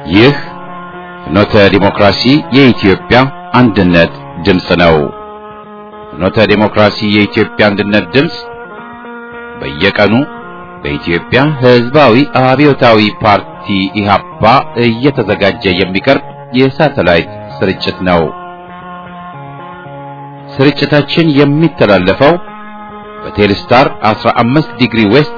ይህ ፍኖተ ዲሞክራሲ የኢትዮጵያ አንድነት ድምፅ ነው። ፍኖተ ዲሞክራሲ የኢትዮጵያ አንድነት ድምፅ በየቀኑ በኢትዮጵያ ሕዝባዊ አብዮታዊ ፓርቲ ኢህአፓ እየተዘጋጀ የሚቀርብ የሳተላይት ስርጭት ነው። ስርጭታችን የሚተላለፈው በቴሌስታር 15 ዲግሪ ዌስት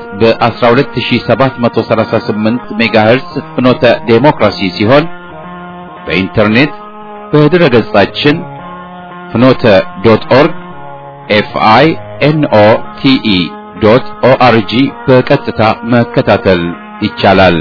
በ12738 ሜጋሄርስ ፍኖተ ዴሞክራሲ ሲሆን በኢንተርኔት በድረ ገጻችን ፍኖተ ዶት ኦርግ ኤፍአይ ኤንኦ ቲኢ ዶት ኦአርጂ በቀጥታ መከታተል ይቻላል።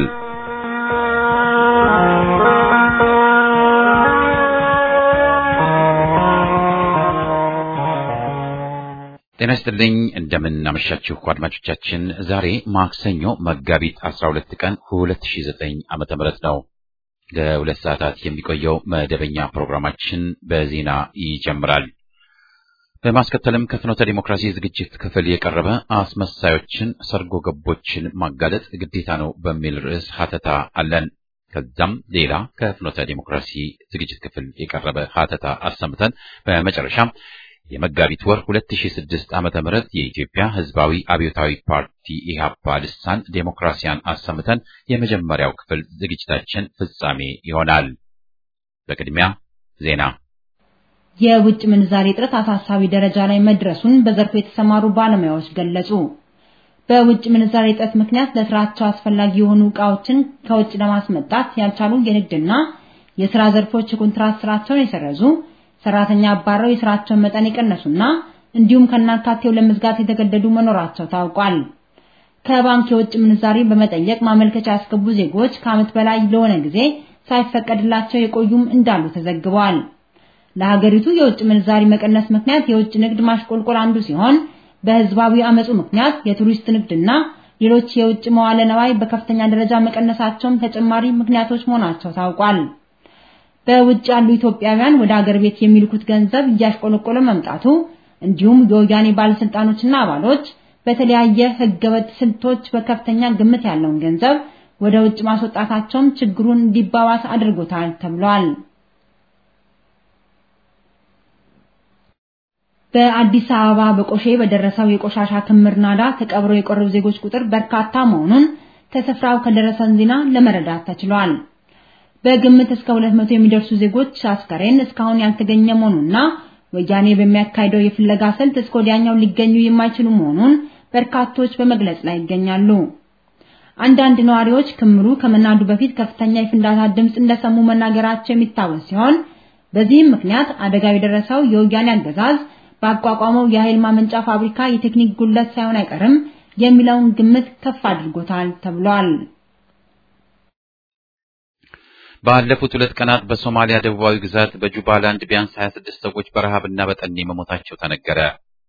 ጤና ይስጥልኝ እንደምን አመሻችሁ አድማጮቻችን። ዛሬ ማክሰኞ መጋቢት 12 ቀን 2009 ዓመተ ምህረት ነው። ለሁለት ሰዓታት የሚቆየው መደበኛ ፕሮግራማችን በዜና ይጀምራል። በማስከተልም ከፍኖተ ዲሞክራሲ ዝግጅት ክፍል የቀረበ አስመሳዮችን፣ ሰርጎ ገቦችን ማጋለጥ ግዴታ ነው በሚል ርዕስ ሀተታ አለን። ከዛም ሌላ ከፍኖተ ዲሞክራሲ ዝግጅት ክፍል የቀረበ ሀተታ አሰምተን በመጨረሻም የመጋቢት ወር 2006 ዓመተ ምህረት የኢትዮጵያ ሕዝባዊ አብዮታዊ ፓርቲ ኢህአፓ ልሳን ዴሞክራሲያን አሰምተን የመጀመሪያው ክፍል ዝግጅታችን ፍጻሜ ይሆናል። በቅድሚያ ዜና። የውጭ ምንዛሬ እጥረት አሳሳቢ ደረጃ ላይ መድረሱን በዘርፉ የተሰማሩ ባለሙያዎች ገለጹ። በውጭ ምንዛሬ እጥረት ምክንያት ለስራቸው አስፈላጊ የሆኑ ዕቃዎችን ከውጭ ለማስመጣት ያልቻሉ የንግድና የሥራ ዘርፎች የኮንትራት ስራቸውን የሰረዙ ሰራተኛ አባረው የስራቸውን መጠን የቀነሱና እንዲሁም ከናካቴው ለመዝጋት የተገደዱ መኖራቸው ታውቋል። ከባንክ የውጭ ምንዛሬ በመጠየቅ ማመልከቻ ያስገቡ ዜጎች ከዓመት በላይ ለሆነ ጊዜ ሳይፈቀድላቸው የቆዩም እንዳሉ ተዘግበዋል። ለሀገሪቱ የውጭ ምንዛሪ መቀነስ ምክንያት የውጭ ንግድ ማሽቆልቆል አንዱ ሲሆን በህዝባዊ አመፁ ምክንያት የቱሪስት ንግድና ሌሎች የውጭ መዋለ ነዋይ በከፍተኛ ደረጃ መቀነሳቸውም ተጨማሪ ምክንያቶች መሆናቸው ታውቋል። በውጭ ያሉ ኢትዮጵያውያን ወደ አገር ቤት የሚልኩት ገንዘብ እያሽቆለቆለ መምጣቱ እንዲሁም የወያኔ ባለስልጣኖችና አባሎች በተለያየ ህገወጥ ስልቶች በከፍተኛ ግምት ያለውን ገንዘብ ወደ ውጭ ማስወጣታቸውም ችግሩን እንዲባባስ አድርጎታል ተብሏል። በአዲስ አበባ በቆሼ በደረሰው የቆሻሻ ክምር ናዳ ተቀብረው የቀሩ ዜጎች ቁጥር በርካታ መሆኑን ከስፍራው ከደረሰን ዜና ለመረዳት ተችሏል። በግምት እስከ 200 የሚደርሱ ዜጎች አስከሬን እስካሁን ያልተገኘ መሆኑና ወያኔ በሚያካሂደው የፍለጋ ስልት እስከ ወዲያኛው ሊገኙ የማይችሉ መሆኑን በርካቶች በመግለጽ ላይ ይገኛሉ። አንዳንድ ነዋሪዎች ክምሩ ከመናዱ በፊት ከፍተኛ የፍንዳታ ድምፅ እንደሰሙ መናገራቸው የሚታወስ ሲሆን በዚህም ምክንያት አደጋው የደረሰው የወያኔ አገዛዝ ባቋቋመው የኃይል ማመንጫ ፋብሪካ የቴክኒክ ጉድለት ሳይሆን አይቀርም የሚለውን ግምት ከፍ አድርጎታል ተብሏል። ባለፉት ሁለት ቀናት በሶማሊያ ደቡባዊ ግዛት በጁባላንድ ቢያንስ 26 ሰዎች በረሃብና በጠኔ መሞታቸው ተነገረ።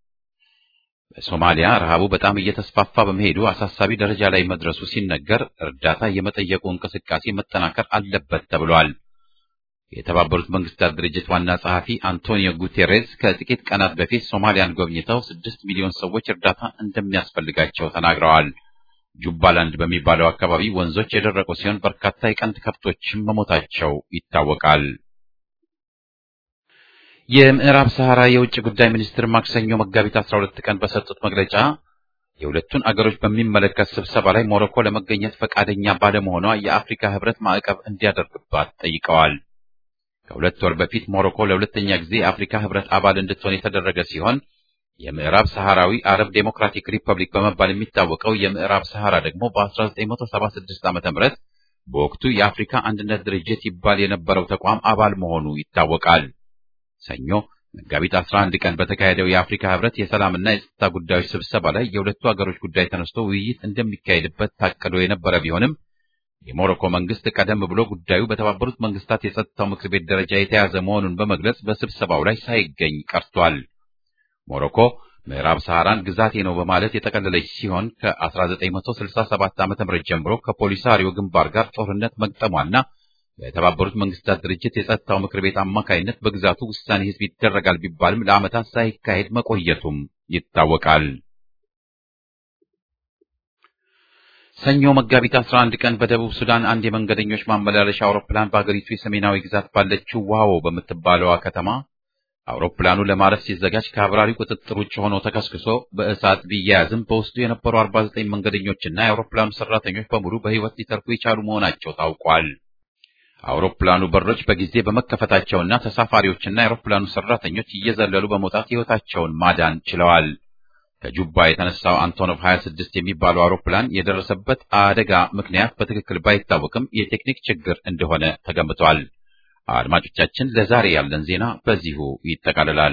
በሶማሊያ ረሃቡ በጣም እየተስፋፋ በመሄዱ አሳሳቢ ደረጃ ላይ መድረሱ ሲነገር እርዳታ የመጠየቁ እንቅስቃሴ መጠናከር አለበት ተብሏል። የተባበሩት መንግስታት ድርጅት ዋና ጸሐፊ አንቶኒዮ ጉቴሬስ ከጥቂት ቀናት በፊት ሶማሊያን ጎብኝተው ስድስት ሚሊዮን ሰዎች እርዳታ እንደሚያስፈልጋቸው ተናግረዋል። ጁባላንድ በሚባለው አካባቢ ወንዞች የደረቁ ሲሆን በርካታ የቀንድ ከብቶችም መሞታቸው ይታወቃል። የምዕራብ ሰሐራ የውጭ ጉዳይ ሚኒስትር ማክሰኞ መጋቢት 12 ቀን በሰጡት መግለጫ የሁለቱን አገሮች በሚመለከት ስብሰባ ላይ ሞሮኮ ለመገኘት ፈቃደኛ ባለመሆኗ የአፍሪካ ሕብረት ማዕቀብ እንዲያደርግባት ጠይቀዋል። ከሁለት ወር በፊት ሞሮኮ ለሁለተኛ ጊዜ የአፍሪካ ሕብረት አባል እንድትሆን የተደረገ ሲሆን የምዕራብ ሰሐራዊ አረብ ዴሞክራቲክ ሪፐብሊክ በመባል የሚታወቀው የምዕራብ ሰሐራ ደግሞ በ1976 ዓ.ም በወቅቱ የአፍሪካ አንድነት ድርጅት ይባል የነበረው ተቋም አባል መሆኑ ይታወቃል። ሰኞ መጋቢት 11 ቀን በተካሄደው የአፍሪካ ህብረት የሰላምና የጸጥታ ጉዳዮች ስብሰባ ላይ የሁለቱ ሀገሮች ጉዳይ ተነስቶ ውይይት እንደሚካሄድበት ታቅዶ የነበረ ቢሆንም የሞሮኮ መንግስት ቀደም ብሎ ጉዳዩ በተባበሩት መንግስታት የጸጥታው ምክር ቤት ደረጃ የተያዘ መሆኑን በመግለጽ በስብሰባው ላይ ሳይገኝ ቀርቷል። ሞሮኮ ምዕራብ ሰሐራን ግዛቴ ነው በማለት የጠቀለለች ሲሆን ከ1967 ዓ.ም ጀምሮ ከፖሊሳሪዮ ግንባር ጋር ጦርነት መግጠሟና በተባበሩት መንግስታት ድርጅት የጸጥታው ምክር ቤት አማካይነት በግዛቱ ውሳኔ ህዝብ ይደረጋል ቢባልም ለዓመታት ሳይካሄድ መቆየቱም ይታወቃል። ሰኞ መጋቢት 11 ቀን በደቡብ ሱዳን አንድ የመንገደኞች ማመላለሻ አውሮፕላን በአገሪቱ የሰሜናዊ ግዛት ባለችው ዋዎ በምትባለዋ ከተማ አውሮፕላኑ ለማረፍ ሲዘጋጅ ከአብራሪ ቁጥጥር ውጭ ሆኖ ተከስክሶ በእሳት ቢያያዝም በውስጡ የነበሩ 49 መንገደኞችና የአውሮፕላኑ ሰራተኞች በሙሉ በሕይወት ሊተርፉ የቻሉ መሆናቸው ታውቋል። አውሮፕላኑ በሮች በጊዜ በመከፈታቸውና ተሳፋሪዎችና የአውሮፕላኑ ሰራተኞች እየዘለሉ በመውጣት ሕይወታቸውን ማዳን ችለዋል። ከጁባ የተነሳው አንቶኖቭ 26 የሚባለው አውሮፕላን የደረሰበት አደጋ ምክንያት በትክክል ባይታወቅም የቴክኒክ ችግር እንደሆነ ተገምቷል። አድማጮቻችን፣ ለዛሬ ያለን ዜና በዚሁ ይጠቃልላል።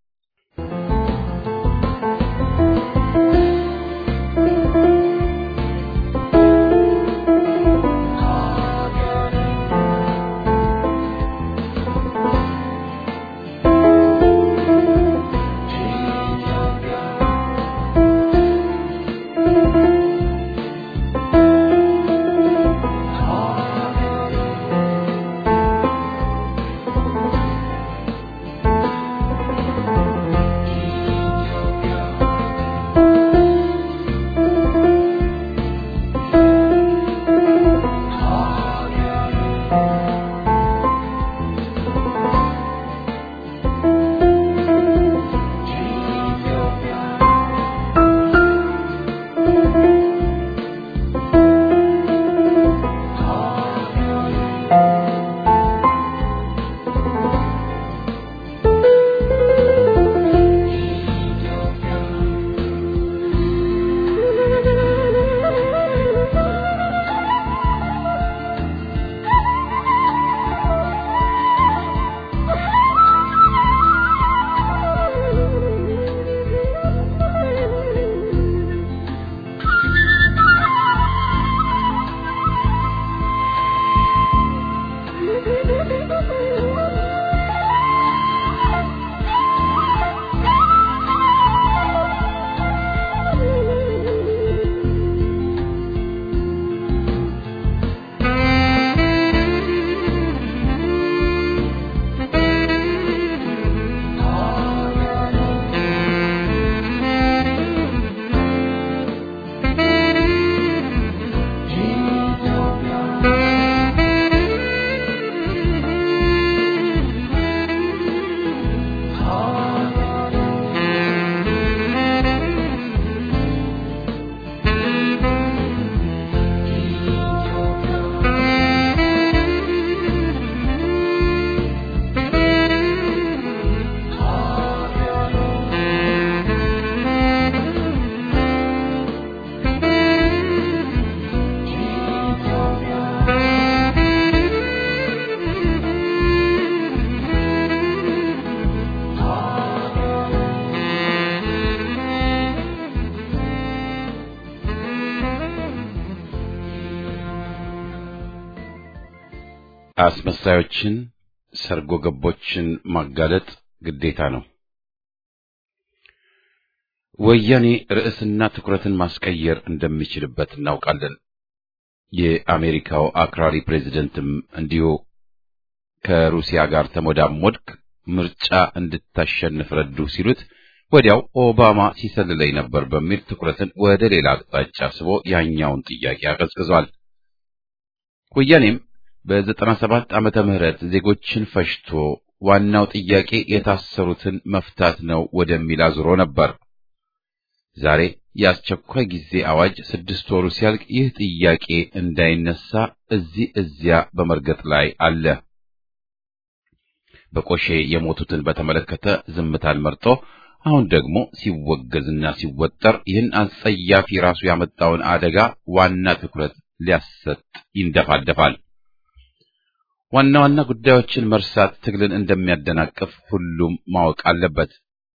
አስመሳዮችን፣ ሰርጎ ገቦችን ማጋለጥ ግዴታ ነው። ወያኔ ርዕስና ትኩረትን ማስቀየር እንደሚችልበት እናውቃለን። የአሜሪካው አክራሪ ፕሬዝደንትም እንዲሁ ከሩሲያ ጋር ተሞዳሞድክ፣ ምርጫ እንድታሸንፍ ረዱ ሲሉት ወዲያው ኦባማ ሲሰልለኝ ነበር በሚል ትኩረትን ወደ ሌላ አቅጣጫ ስቦ ያኛውን ጥያቄ አቀዝቅዟል። ወያኔም በዘጠና ሰባት ዓመተ ምህረት ዜጎችን ፈጅቶ ዋናው ጥያቄ የታሰሩትን መፍታት ነው ወደሚል አዙሮ ነበር። ዛሬ የአስቸኳይ ጊዜ አዋጅ ስድስት ወሩ ሲያልቅ ይህ ጥያቄ እንዳይነሳ እዚህ እዚያ በመርገጥ ላይ አለ። በቆሼ የሞቱትን በተመለከተ ዝምታን መርጦ አሁን ደግሞ ሲወገዝና ሲወጠር ይህን አጸያፊ ራሱ ያመጣውን አደጋ ዋና ትኩረት ሊያሰጥ ይንደፋደፋል። ዋና ዋና ጉዳዮችን መርሳት ትግልን እንደሚያደናቅፍ ሁሉም ማወቅ አለበት።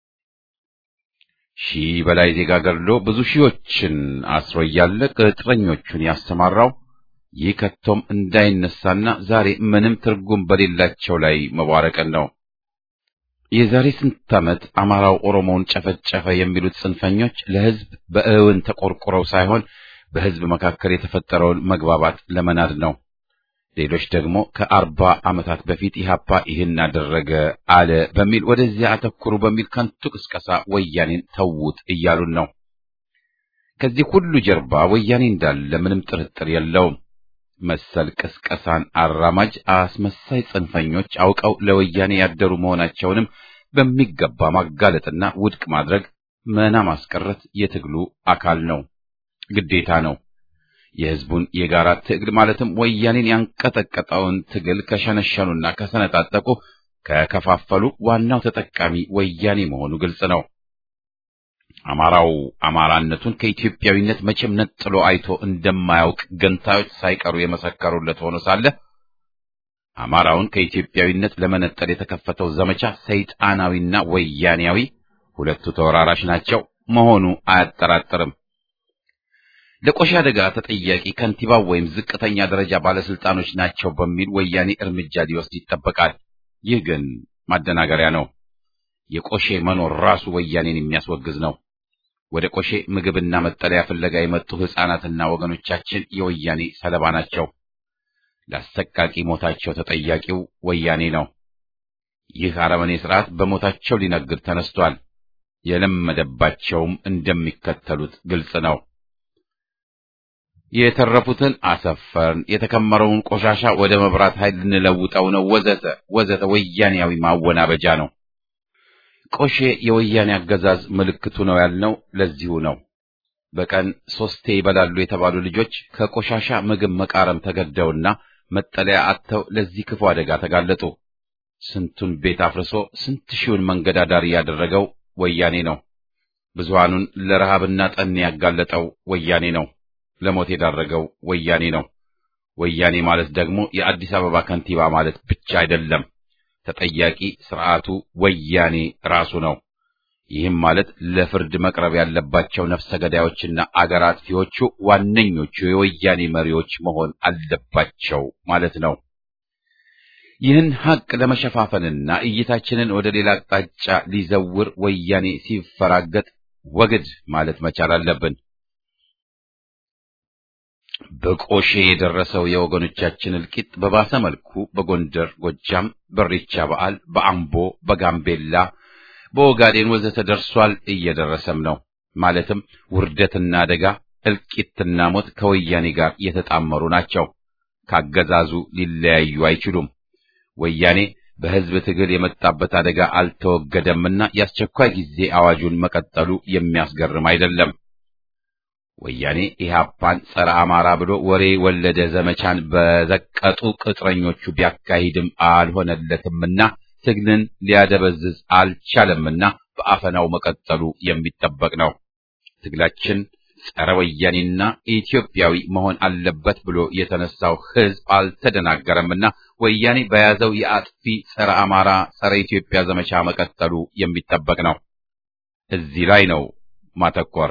ሺህ በላይ ዜጋ ገድሎ ብዙ ሺዎችን አስሮ እያለ ቅጥረኞቹን ያሰማራው ይህ ከቶም እንዳይነሳና ዛሬ ምንም ትርጉም በሌላቸው ላይ መቧረቅን ነው። የዛሬ ስንት ዓመት አማራው ኦሮሞውን ጨፈጨፈ የሚሉት ጽንፈኞች ለሕዝብ በእውን ተቆርቁረው ሳይሆን በሕዝብ መካከል የተፈጠረውን መግባባት ለመናድ ነው። ሌሎች ደግሞ ከአርባ ዓመታት በፊት ኢህአፓ ይህን አደረገ አለ በሚል ወደዚያ አተኩሩ በሚል ከንቱ ቅስቀሳ ወያኔን ተዉት እያሉን ነው። ከዚህ ሁሉ ጀርባ ወያኔ እንዳለ ምንም ጥርጥር የለውም። መሰል ቅስቀሳን አራማጅ አስመሳይ ጽንፈኞች አውቀው ለወያኔ ያደሩ መሆናቸውንም በሚገባ ማጋለጥና ውድቅ ማድረግ መና ማስቀረት የትግሉ አካል ነው፣ ግዴታ ነው። የህዝቡን የጋራ ትግል ማለትም ወያኔን ያንቀጠቀጠውን ትግል ከሸነሸኑና ከሰነጣጠቁ ከከፋፈሉ ዋናው ተጠቃሚ ወያኔ መሆኑ ግልጽ ነው። አማራው አማራነቱን ከኢትዮጵያዊነት መቼም ነጥሎ አይቶ እንደማያውቅ ገንታዮች ሳይቀሩ የመሰከሩለት ሆኖ ሳለ አማራውን ከኢትዮጵያዊነት ለመነጠል የተከፈተው ዘመቻ ሰይጣናዊና ወያኔያዊ ሁለቱ ተወራራሽ ናቸው መሆኑ አያጠራጥርም። ለቆሻ አደጋ ተጠያቂ ከንቲባው ወይም ዝቅተኛ ደረጃ ባለስልጣኖች ናቸው በሚል ወያኔ እርምጃ ሊወስድ ይጠበቃል። ይህ ግን ማደናገሪያ ነው። የቆሼ መኖር ራሱ ወያኔን የሚያስወግዝ ነው። ወደ ቆሼ ምግብና መጠለያ ፍለጋ የመጡ ሕፃናትና ወገኖቻችን የወያኔ ሰለባ ናቸው። ለአሰቃቂ ሞታቸው ተጠያቂው ወያኔ ነው። ይህ አረመኔ ስርዓት በሞታቸው ሊነግድ ተነስቷል። የለመደባቸውም እንደሚከተሉት ግልጽ ነው። የተረፉትን አሰፈርን፣ የተከመረውን ቆሻሻ ወደ መብራት ኃይል ልንለውጠው ነው፣ ወዘተ ወዘተ ወያኔያዊ ማወናበጃ ነው። ቆሼ የወያኔ አገዛዝ ምልክቱ ነው ያልነው ለዚሁ ነው። በቀን ሶስቴ ይበላሉ የተባሉ ልጆች ከቆሻሻ ምግብ መቃረም ተገደውና መጠለያ አጥተው ለዚህ ክፉ አደጋ ተጋለጡ። ስንቱን ቤት አፍርሶ ስንት ሺውን መንገድ አዳሪ ያደረገው ወያኔ ነው። ብዙሃኑን ለረሃብና ጠኔ ያጋለጠው ወያኔ ነው። ለሞት የዳረገው ወያኔ ነው። ወያኔ ማለት ደግሞ የአዲስ አበባ ከንቲባ ማለት ብቻ አይደለም። ተጠያቂ ስርዓቱ ወያኔ ራሱ ነው። ይህም ማለት ለፍርድ መቅረብ ያለባቸው ነፍሰ ገዳዮችና አገር አጥፊዎቹ ዋነኞቹ የወያኔ መሪዎች መሆን አለባቸው ማለት ነው። ይህን ሐቅ ለመሸፋፈንና እይታችንን ወደ ሌላ አቅጣጫ ሊዘውር ወያኔ ሲፈራገጥ ወግድ ማለት መቻል አለብን። በቆሼ የደረሰው የወገኖቻችን እልቂት በባሰ መልኩ በጎንደር፣ ጎጃም፣ በሬቻ በዓል፣ በአምቦ፣ በጋምቤላ፣ በኦጋዴን ወዘተ ደርሷል፣ እየደረሰም ነው። ማለትም ውርደትና አደጋ፣ እልቂትና ሞት ከወያኔ ጋር የተጣመሩ ናቸው። ካገዛዙ ሊለያዩ አይችሉም። ወያኔ በሕዝብ ትግል የመጣበት አደጋ አልተወገደምና የአስቸኳይ ጊዜ አዋጁን መቀጠሉ የሚያስገርም አይደለም። ወያኔ ኢህአፓን ጸረ አማራ ብሎ ወሬ ወለደ ዘመቻን በዘቀጡ ቅጥረኞቹ ቢያካሂድም አልሆነለትምና ትግልን ሊያደበዝዝ አልቻለምና በአፈናው መቀጠሉ የሚጠበቅ ነው። ትግላችን ጸረ ወያኔና ኢትዮጵያዊ መሆን አለበት ብሎ የተነሳው ሕዝብ አልተደናገረምና ወያኔ በያዘው የአጥፊ ጸረ አማራ፣ ጸረ ኢትዮጵያ ዘመቻ መቀጠሉ የሚጠበቅ ነው። እዚህ ላይ ነው ማተኮር።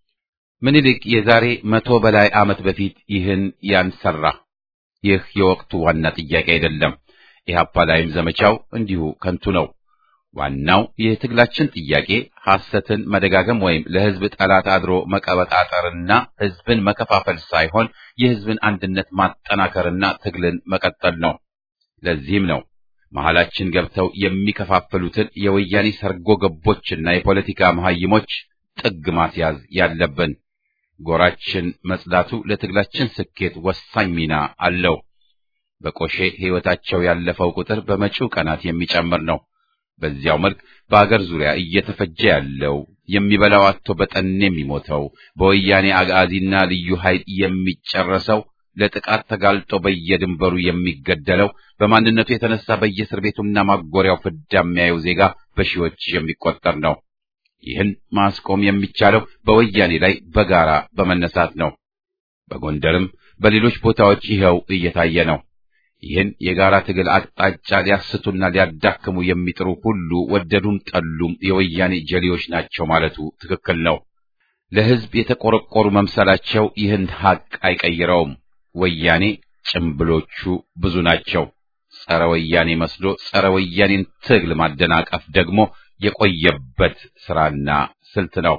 ምኒልክ የዛሬ መቶ በላይ ዓመት በፊት ይህን ያንሰራ። ይህ የወቅቱ ዋና ጥያቄ አይደለም። ኢህአፓ ላይም ዘመቻው እንዲሁ ከንቱ ነው። ዋናው የትግላችን ጥያቄ ሐሰትን መደጋገም ወይም ለሕዝብ ጠላት አድሮ መቀበጣጠርና ሕዝብን መከፋፈል ሳይሆን የሕዝብን አንድነት ማጠናከርና ትግልን መቀጠል ነው። ለዚህም ነው መሐላችን ገብተው የሚከፋፍሉትን የወያኔ ሰርጎ ገቦችና የፖለቲካ መሐይሞች ጥግ ማስያዝ ያለብን። ጎራችን መጽዳቱ ለትግላችን ስኬት ወሳኝ ሚና አለው። በቆሼ ሕይወታቸው ያለፈው ቁጥር በመጪው ቀናት የሚጨምር ነው። በዚያው መልክ በአገር ዙሪያ እየተፈጀ ያለው የሚበላው አጥቶ በጠኔ የሚሞተው በወያኔ አጋዚና ልዩ ኃይል የሚጨረሰው ለጥቃት ተጋልጦ በየድንበሩ የሚገደለው በማንነቱ የተነሳ በየእስር ቤቱና ማጎሪያው ፍዳ የሚያየው ዜጋ በሺዎች የሚቆጠር ነው። ይህን ማስቆም የሚቻለው በወያኔ ላይ በጋራ በመነሳት ነው። በጎንደርም በሌሎች ቦታዎች ይኸው እየታየ ነው። ይህን የጋራ ትግል አቅጣጫ ሊያስቱና ሊያዳክሙ የሚጥሩ ሁሉ ወደዱም ጠሉም የወያኔ ጀሌዎች ናቸው ማለቱ ትክክል ነው። ለሕዝብ የተቆረቆሩ መምሰላቸው ይህን ሐቅ አይቀይረውም። ወያኔ ጭምብሎቹ ብዙ ናቸው። ጸረ ወያኔ መስሎ ጸረ ወያኔን ትግል ማደናቀፍ ደግሞ የቆየበት ስራና ስልት ነው።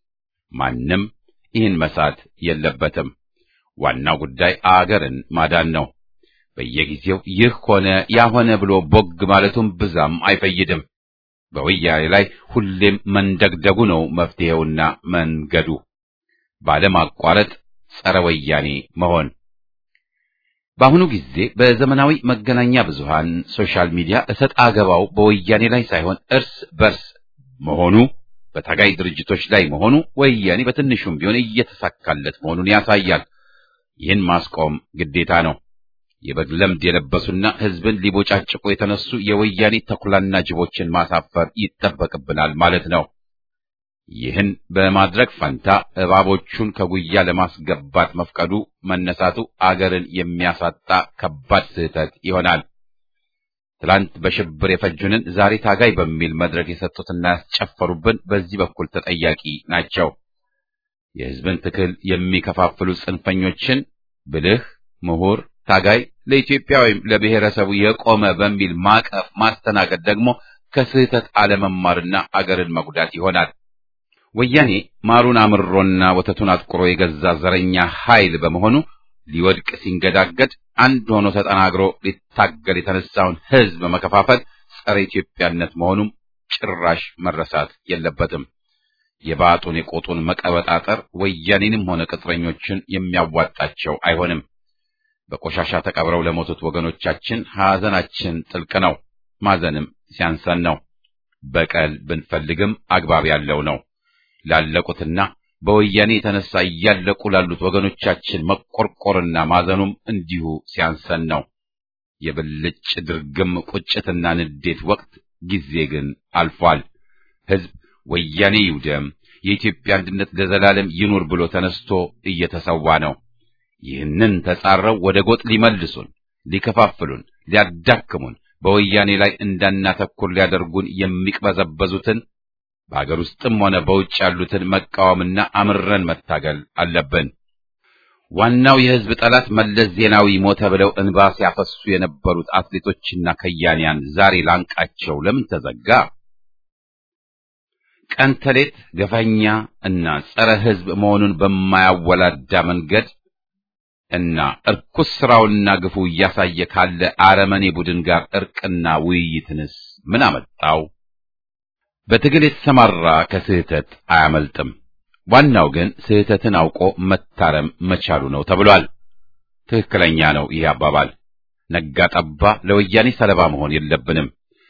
ማንም ይህን መሳት የለበትም። ዋናው ጉዳይ አገርን ማዳን ነው። በየጊዜው ይህ ሆነ ያ ሆነ ብሎ ቦግ ማለቱም ብዛም አይፈይድም። በወያኔ ላይ ሁሌም መንደግደጉ ነው መፍትሄውና መንገዱ። ባለማቋረጥ ጸረ ወያኔ መሆን። በአሁኑ ጊዜ በዘመናዊ መገናኛ ብዙሃን ሶሻል ሚዲያ እሰጥ አገባው በወያኔ ላይ ሳይሆን እርስ በርስ መሆኑ በታጋይ ድርጅቶች ላይ መሆኑ ወያኔ በትንሹም ቢሆን እየተሳካለት መሆኑን ያሳያል። ይህን ማስቆም ግዴታ ነው። የበግ ለምድ የለበሱና ሕዝብን ሊቦጫጭቁ የተነሱ የወያኔ ተኩላና ጅቦችን ማሳፈር ይጠበቅብናል ማለት ነው። ይህን በማድረግ ፈንታ እባቦቹን ከጉያ ለማስገባት መፍቀዱ መነሳቱ አገርን የሚያሳጣ ከባድ ስህተት ይሆናል። ትላንት በሽብር የፈጁንን ዛሬ ታጋይ በሚል መድረክ የሰጡትና ያስጨፈሩብን በዚህ በኩል ተጠያቂ ናቸው። የሕዝብን ትክል የሚከፋፍሉ ጽንፈኞችን ብልህ፣ ምሁር፣ ታጋይ ለኢትዮጵያ ወይም ለብሔረሰቡ የቆመ በሚል ማቀፍ ማስተናገድ ደግሞ ከስህተት አለመማርና አገርን መጉዳት ይሆናል። ወያኔ ማሩን አምሮና ወተቱን አጥቁሮ የገዛ ዘረኛ ኃይል በመሆኑ ሊወድቅ ሲንገዳገድ አንድ ሆኖ ተጠናግሮ ሊታገል የተነሳውን ሕዝብ መከፋፈል ጸረ ኢትዮጵያነት መሆኑም ጭራሽ መረሳት የለበትም። የባጡን የቆጡን መቀበጣጠር ወያኔንም ሆነ ቅጥረኞችን የሚያዋጣቸው አይሆንም። በቆሻሻ ተቀብረው ለሞቱት ወገኖቻችን ሐዘናችን ጥልቅ ነው። ማዘንም ሲያንሰን ነው። በቀል ብንፈልግም አግባብ ያለው ነው። ላለቁትና በወያኔ የተነሳ እያለቁ ላሉት ወገኖቻችን መቆርቆርና ማዘኑም እንዲሁ ሲያንሰን ነው። የብልጭ ድርግም ቁጭትና ንዴት ወቅት ጊዜ ግን አልፏል። ሕዝብ ወያኔ ይውደም፣ የኢትዮጵያ አንድነት ለዘላለም ይኑር ብሎ ተነስቶ እየተሰዋ ነው። ይህንን ተጻረው ወደ ጎጥ ሊመልሱን፣ ሊከፋፍሉን፣ ሊያዳክሙን በወያኔ ላይ እንዳናተኩር ሊያደርጉን የሚቅበዘበዙትን በአገር ውስጥም ሆነ በውጭ ያሉትን መቃወምና አምረን መታገል አለብን። ዋናው የሕዝብ ጠላት መለስ ዜናዊ ሞተ ብለው እንባ ሲያፈሱ የነበሩት አትሌቶችና ከያንያን ዛሬ ላንቃቸው ለምን ተዘጋ? ቀን ተሌት ገፋኛ እና ጸረ ሕዝብ መሆኑን በማያወላዳ መንገድ እና እርኩስ ስራውና ግፉ እያሳየ ካለ አረመኔ ቡድን ጋር እርቅና ውይይትንስ ምን አመጣው? በትግል የተሰማራ ከስህተት አያመልጥም። ዋናው ግን ስህተትን አውቆ መታረም መቻሉ ነው ተብሏል። ትክክለኛ ነው ይህ አባባል። ነጋ ጠባ ለወያኔ ሰለባ መሆን የለብንም።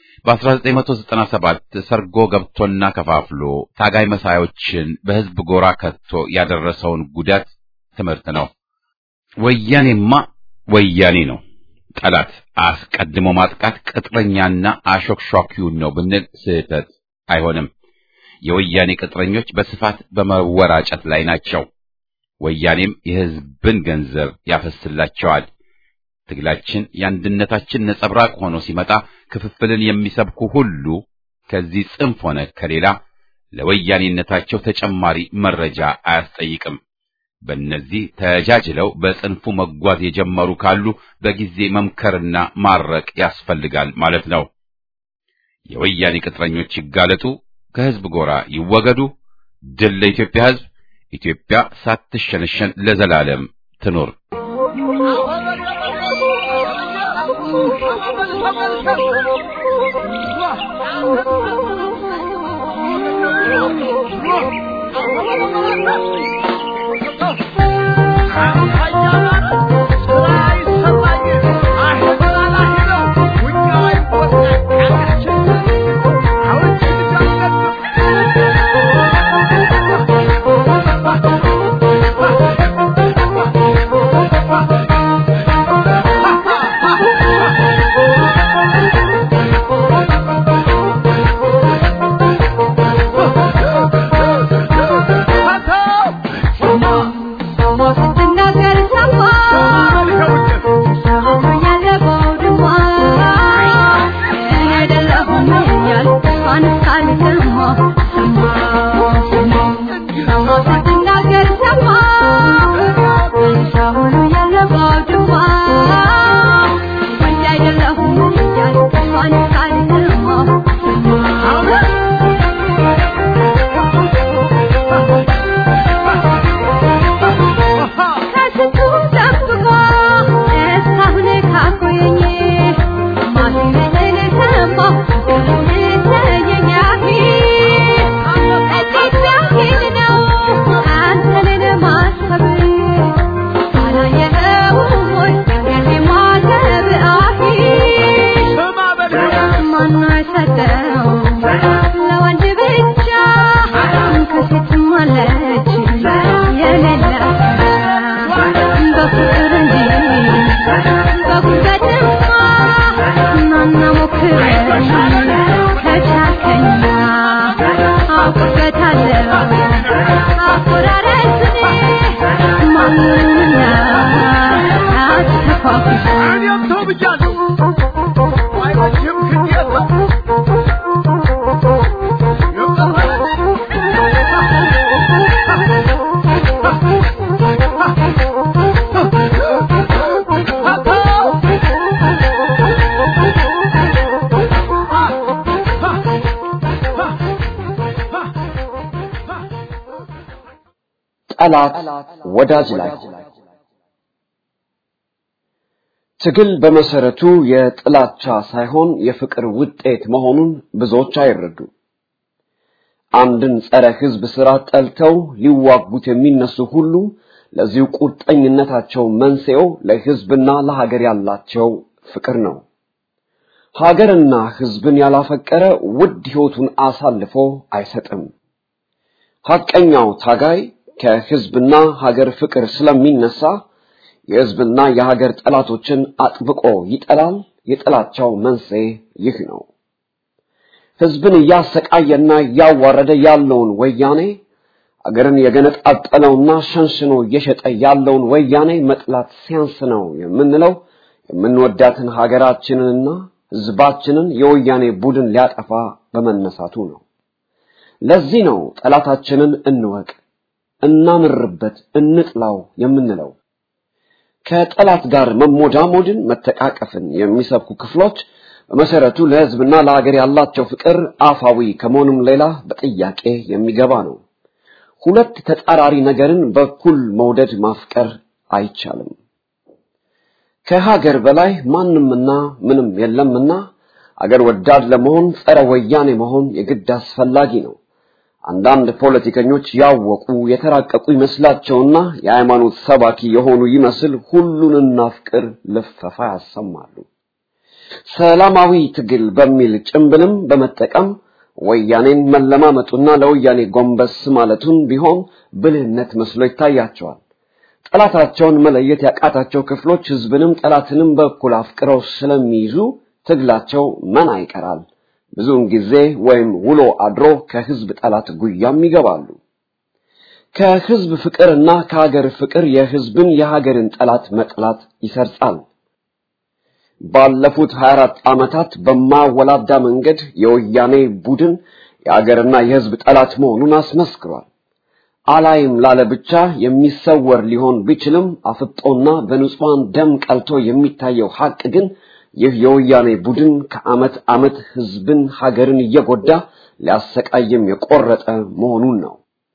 በ1997 ሰርጎ ገብቶና ከፋፍሎ ታጋይ መሳዮችን በሕዝብ ጎራ ከቶ ያደረሰውን ጉዳት ትምህርት ነው። ወያኔማ ወያኔ ነው። ጠላት አስቀድሞ ማጥቃት ቅጥረኛና አሾክሿኪውን ነው ብንል ስህተት አይሆንም። የወያኔ ቅጥረኞች በስፋት በመወራጨት ላይ ናቸው። ወያኔም የሕዝብን ገንዘብ ያፈስላቸዋል። ትግላችን የአንድነታችን ነጸብራቅ ሆኖ ሲመጣ ክፍፍልን የሚሰብኩ ሁሉ ከዚህ ጽንፍ ሆነ ከሌላ ለወያኔነታቸው ተጨማሪ መረጃ አያስጠይቅም። በእነዚህ ተጃጅለው በጽንፉ መጓዝ የጀመሩ ካሉ በጊዜ መምከርና ማረቅ ያስፈልጋል ማለት ነው። የወያኔ ቅጥረኞች ይጋለጡ፣ ከሕዝብ ጎራ ይወገዱ። ድል ለኢትዮጵያ ሕዝብ! ኢትዮጵያ ሳትሸነሸን ለዘላለም ትኑር። Dinner, ተው ብያለሁ አይመችም ግዴታ ጠላት ወዳጅ ላይ ትግል በመሰረቱ የጥላቻ ሳይሆን የፍቅር ውጤት መሆኑን ብዙዎች አይረዱ። አንድን ጸረ ሕዝብ ስራ ጠልተው ሊዋጉት የሚነሱ ሁሉ ለዚሁ ቁርጠኝነታቸው መንስኤው ለሕዝብና ለሀገር ያላቸው ፍቅር ነው። ሀገርና ሕዝብን ያላፈቀረ ውድ ሕይወቱን አሳልፎ አይሰጥም። ሐቀኛው ታጋይ ከሕዝብና ሀገር ፍቅር ስለሚነሳ የሕዝብና የሀገር ጠላቶችን አጥብቆ ይጠላል። የጥላቻው መንስኤ ይህ ነው። ሕዝብን እያሰቃየና እያዋረደ ያለውን ወያኔ አገርን የገነጣጠለውና ሸንሽኖ እየሸጠ ያለውን ወያኔ መጥላት ሲያንስ ነው የምንለው የምንወዳትን ሀገራችንንና ሕዝባችንን የወያኔ ቡድን ሊያጠፋ በመነሳቱ ነው። ለዚህ ነው ጠላታችንን እንወቅ፣ እናምርበት፣ እንጥላው የምንለው። ከጠላት ጋር መሞዳሞድን፣ መተቃቀፍን የሚሰብኩ ክፍሎች በመሰረቱ ለሕዝብና ለሀገር ያላቸው ፍቅር አፋዊ ከመሆኑም ሌላ በጥያቄ የሚገባ ነው። ሁለት ተጻራሪ ነገርን በኩል መውደድ ማፍቀር አይቻልም። ከሀገር በላይ ማንምና ምንም የለምና አገር ወዳድ ለመሆን ጸረ ወያኔ መሆን የግድ አስፈላጊ ነው። አንዳንድ ፖለቲከኞች ያወቁ የተራቀቁ ይመስላቸውና የሃይማኖት ሰባኪ የሆኑ ይመስል ሁሉን እናፍቅር ልፈፋ ያሰማሉ። ሰላማዊ ትግል በሚል ጭምብልም በመጠቀም ወያኔን መለማመጡና ለወያኔ ጎንበስ ማለቱን ቢሆን ብልህነት መስሎ ይታያቸዋል። ጠላታቸውን መለየት ያቃታቸው ክፍሎች ህዝብንም ጠላትንም በኩል አፍቅረው ስለሚይዙ ትግላቸው መና ይቀራል። ብዙውን ጊዜ ወይም ውሎ አድሮ ከህዝብ ጠላት ጉያም ይገባሉ። ከህዝብ ፍቅርና ከሀገር ፍቅር የህዝብን የሀገርን ጠላት መጥላት ይሰርጻል። ባለፉት 24 ዓመታት በማወላዳ መንገድ የወያኔ ቡድን የሀገርና የህዝብ ጠላት መሆኑን አስመስክሯል። አላይም ላለ ብቻ የሚሰወር ሊሆን ቢችልም አፍጦና በንጹሐን ደም ቀልቶ የሚታየው ሐቅ ግን ይህ የወያኔ ቡድን ከዓመት ዓመት ህዝብን ሀገርን እየጎዳ ሊያሰቃይም የቆረጠ መሆኑን ነው።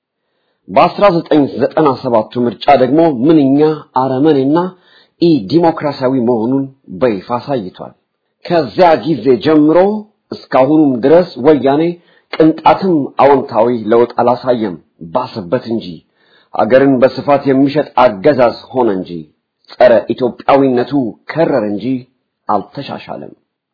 በ1997ቱ ምርጫ ደግሞ ምንኛ አረመኔና ኢ ዲሞክራሲያዊ መሆኑን በይፋ አሳይቷል። ከዚያ ጊዜ ጀምሮ እስካሁኑም ድረስ ወያኔ ቅንጣትም አዎንታዊ ለውጥ አላሳየም፣ ባሰበት እንጂ አገርን በስፋት የሚሸጥ አገዛዝ ሆነ እንጂ ጸረ ኢትዮጵያዊነቱ ከረር እንጂ አልተሻሻለም።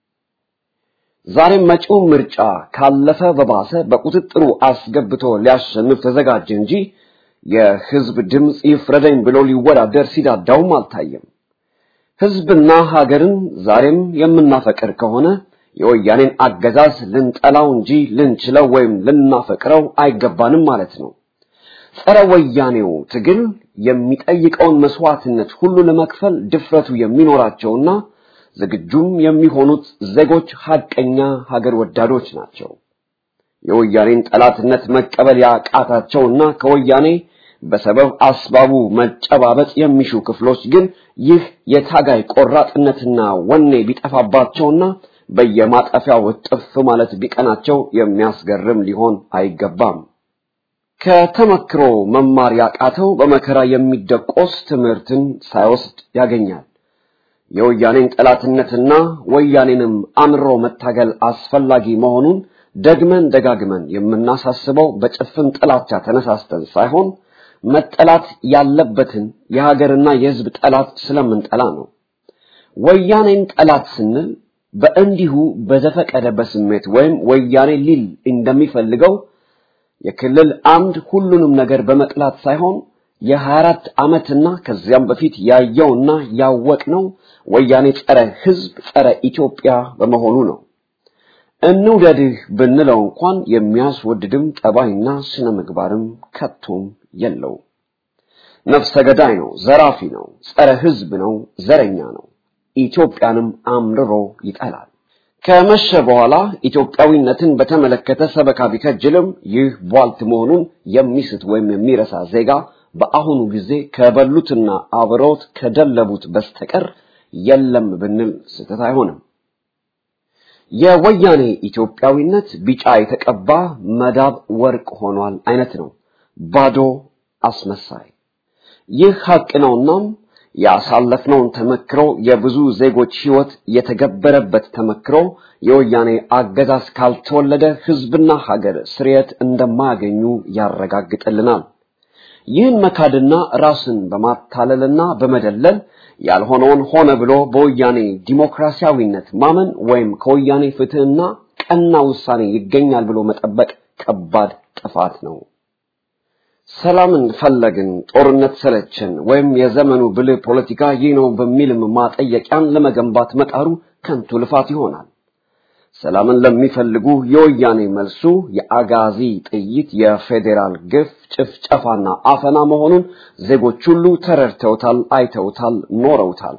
ዛሬም መጪው ምርጫ ካለፈ በባሰ በቁጥጥሩ አስገብቶ ሊያሸንፍ ተዘጋጀ እንጂ የህዝብ ድምፅ ይፍረደኝ ብሎ ሊወዳደር ሲዳዳውም አልታየም። ህዝብና ሀገርን ዛሬም የምናፈቅር ከሆነ የወያኔን አገዛዝ ልንጠላው እንጂ ልንችለው ወይም ልናፈቅረው አይገባንም ማለት ነው። ጸረ ወያኔው ትግል የሚጠይቀውን መስዋዕትነት ሁሉ ለመክፈል ድፍረቱ የሚኖራቸውና ዝግጁም የሚሆኑት ዜጎች ሀቀኛ ሀገር ወዳዶች ናቸው። የወያኔን ጠላትነት መቀበል ያቃታቸውና ከወያኔ በሰበብ አስባቡ መጨባበጥ የሚሹ ክፍሎች ግን ይህ የታጋይ ቆራጥነትና ወኔ ቢጠፋባቸውና በየማጠፊያው እጥፍ ማለት ቢቀናቸው የሚያስገርም ሊሆን አይገባም። ከተመክሮ መማር ያቃተው በመከራ የሚደቆስ ትምህርትን ሳይወስድ ያገኛል። የወያኔን ጠላትነትና ወያኔንም አምሮ መታገል አስፈላጊ መሆኑን ደግመን ደጋግመን የምናሳስበው በጭፍን ጥላቻ ተነሳስተን ሳይሆን መጠላት ያለበትን የሀገርና የሕዝብ ጠላት ስለምንጠላ ነው። ወያኔን ጠላት ስንል በእንዲሁ በዘፈቀደ በስሜት ወይም ወያኔ ሊል እንደሚፈልገው የክልል አምድ ሁሉንም ነገር በመጥላት ሳይሆን የሀያ አራት ዓመትና ከዚያም በፊት ያየውና ያወቅነው ወያኔ ጸረ ሕዝብ ጸረ ኢትዮጵያ በመሆኑ ነው። እንውደድህ ብንለው እንኳን የሚያስወድድም ጠባይና ስነ ምግባርም ከቶም የለው። ነፍሰ ገዳይ ነው፣ ዘራፊ ነው፣ ጸረ ሕዝብ ነው፣ ዘረኛ ነው። ኢትዮጵያንም አምርሮ ይጠላል። ከመሸ በኋላ ኢትዮጵያዊነትን በተመለከተ ሰበካ ቢከጅልም ይህ ቧልት መሆኑን የሚስት ወይም የሚረሳ ዜጋ በአሁኑ ጊዜ ከበሉትና አብረውት ከደለቡት በስተቀር የለም ብንል ስህተት አይሆንም። የወያኔ ኢትዮጵያዊነት ቢጫ የተቀባ መዳብ ወርቅ ሆኗል አይነት ነው። ባዶ አስመሳይ። ይህ ሀቅ ነውናም ያሳለፍነውን ተመክሮ የብዙ ዜጎች ሕይወት የተገበረበት ተመክሮ የወያኔ አገዛዝ ካልተወለደ ሕዝብና ሀገር ስርየት እንደማያገኙ ያረጋግጥልናል። ይህን መካድና ራስን በማታለልና በመደለል ያልሆነውን ሆነ ብሎ በወያኔ ዲሞክራሲያዊነት ማመን ወይም ከወያኔ ፍትህና ቀና ውሳኔ ይገኛል ብሎ መጠበቅ ከባድ ጥፋት ነው። ሰላምን ፈለግን፣ ጦርነት ሰለችን፣ ወይም የዘመኑ ብልህ ፖለቲካ ይህ ነው በሚልም ማጠየቂያን ለመገንባት መጣሩ ከንቱ ልፋት ይሆናል። ሰላምን ለሚፈልጉ የወያኔ መልሱ የአጋዚ ጥይት፣ የፌዴራል ግፍ፣ ጭፍጨፋና አፈና መሆኑን ዜጎች ሁሉ ተረድተውታል፣ አይተውታል፣ ኖረውታል።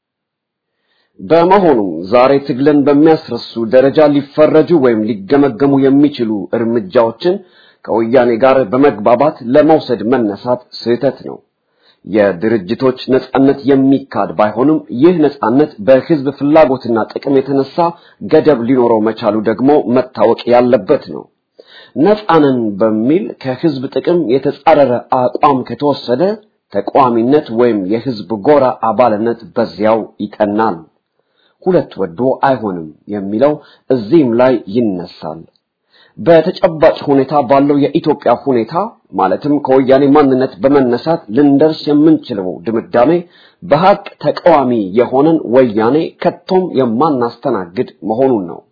በመሆኑም ዛሬ ትግልን በሚያስረሱ ደረጃ ሊፈረጁ ወይም ሊገመገሙ የሚችሉ እርምጃዎችን ከወያኔ ጋር በመግባባት ለመውሰድ መነሳት ስህተት ነው። የድርጅቶች ነጻነት የሚካድ ባይሆንም ይህ ነጻነት በህዝብ ፍላጎትና ጥቅም የተነሳ ገደብ ሊኖረው መቻሉ ደግሞ መታወቅ ያለበት ነው። ነጻንን በሚል ከህዝብ ጥቅም የተጻረረ አቋም ከተወሰደ ተቃዋሚነት ወይም የህዝብ ጎራ አባልነት በዚያው ይጠናል። ሁለት ወዶ አይሆንም የሚለው እዚህም ላይ ይነሳል። በተጨባጭ ሁኔታ ባለው የኢትዮጵያ ሁኔታ ማለትም ከወያኔ ማንነት በመነሳት ልንደርስ የምንችለው ድምዳሜ በሀቅ ተቃዋሚ የሆነን ወያኔ ከቶም የማናስተናግድ መሆኑን ነው።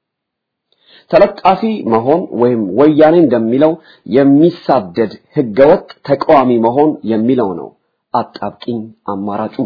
ተለጣፊ መሆን ወይም ወያኔ እንደሚለው የሚሳደድ ህገወጥ ተቃዋሚ መሆን የሚለው ነው አጣብቂኝ አማራጩ።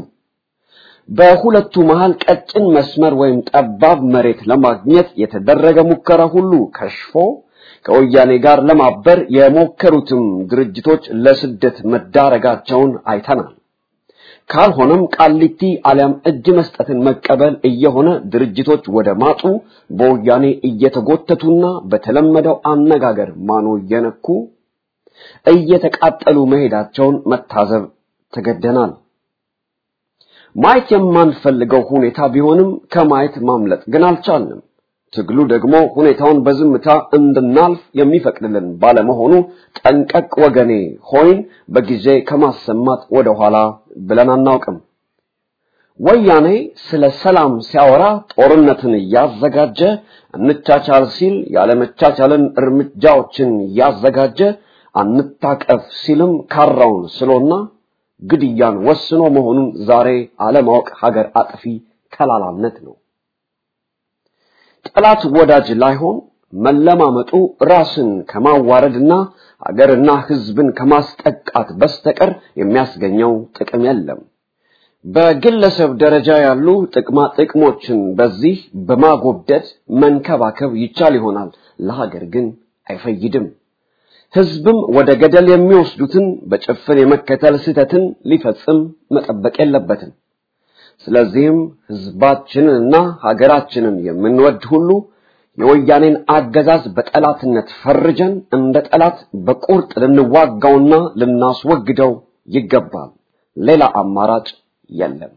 በሁለቱ መሃል ቀጭን መስመር ወይም ጠባብ መሬት ለማግኘት የተደረገ ሙከራ ሁሉ ከሽፎ ከወያኔ ጋር ለማበር የሞከሩትም ድርጅቶች ለስደት መዳረጋቸውን አይተናል። ካልሆነም ቃሊቲ አሊያም እጅ መስጠትን መቀበል እየሆነ ድርጅቶች ወደ ማጡ በወያኔ እየተጎተቱና በተለመደው አነጋገር ማኖ እየነኩ እየተቃጠሉ መሄዳቸውን መታዘብ ተገደናል። ማየት የማንፈልገው ሁኔታ ቢሆንም ከማየት ማምለጥ ግን አልቻልንም። ትግሉ ደግሞ ሁኔታውን በዝምታ እንድናልፍ የሚፈቅድልን ባለመሆኑ ጠንቀቅ ወገኔ ሆይን በጊዜ ከማሰማት ወደኋላ ብለን አናውቅም። ወያኔ ስለ ሰላም ሲያወራ ጦርነትን እያዘጋጀ እንቻቻል ሲል ያለመቻቻልን እርምጃዎችን እያዘጋጀ አንታቀፍ ሲልም ካራውን ስሎና ግድያን ወስኖ መሆኑን ዛሬ አለማወቅ ሀገር አጥፊ ከላላነት ነው። ጠላት ወዳጅ ላይሆን መለማመጡ ራስን ከማዋረድና ሀገርና ሕዝብን ከማስጠቃት በስተቀር የሚያስገኘው ጥቅም የለም። በግለሰብ ደረጃ ያሉ ጥቅማ ጥቅሞችን በዚህ በማጎብደድ መንከባከብ ይቻል ይሆናል፣ ለሀገር ግን አይፈይድም። ህዝብም ወደ ገደል የሚወስዱትን በጭፍን የመከተል ስህተትን ሊፈጽም መጠበቅ የለበትም። ስለዚህም ህዝባችንንና ሀገራችንን የምንወድ ሁሉ የወያኔን አገዛዝ በጠላትነት ፈርጀን እንደ ጠላት በቁርጥ ልንዋጋውና ልናስወግደው ይገባል። ሌላ አማራጭ የለም።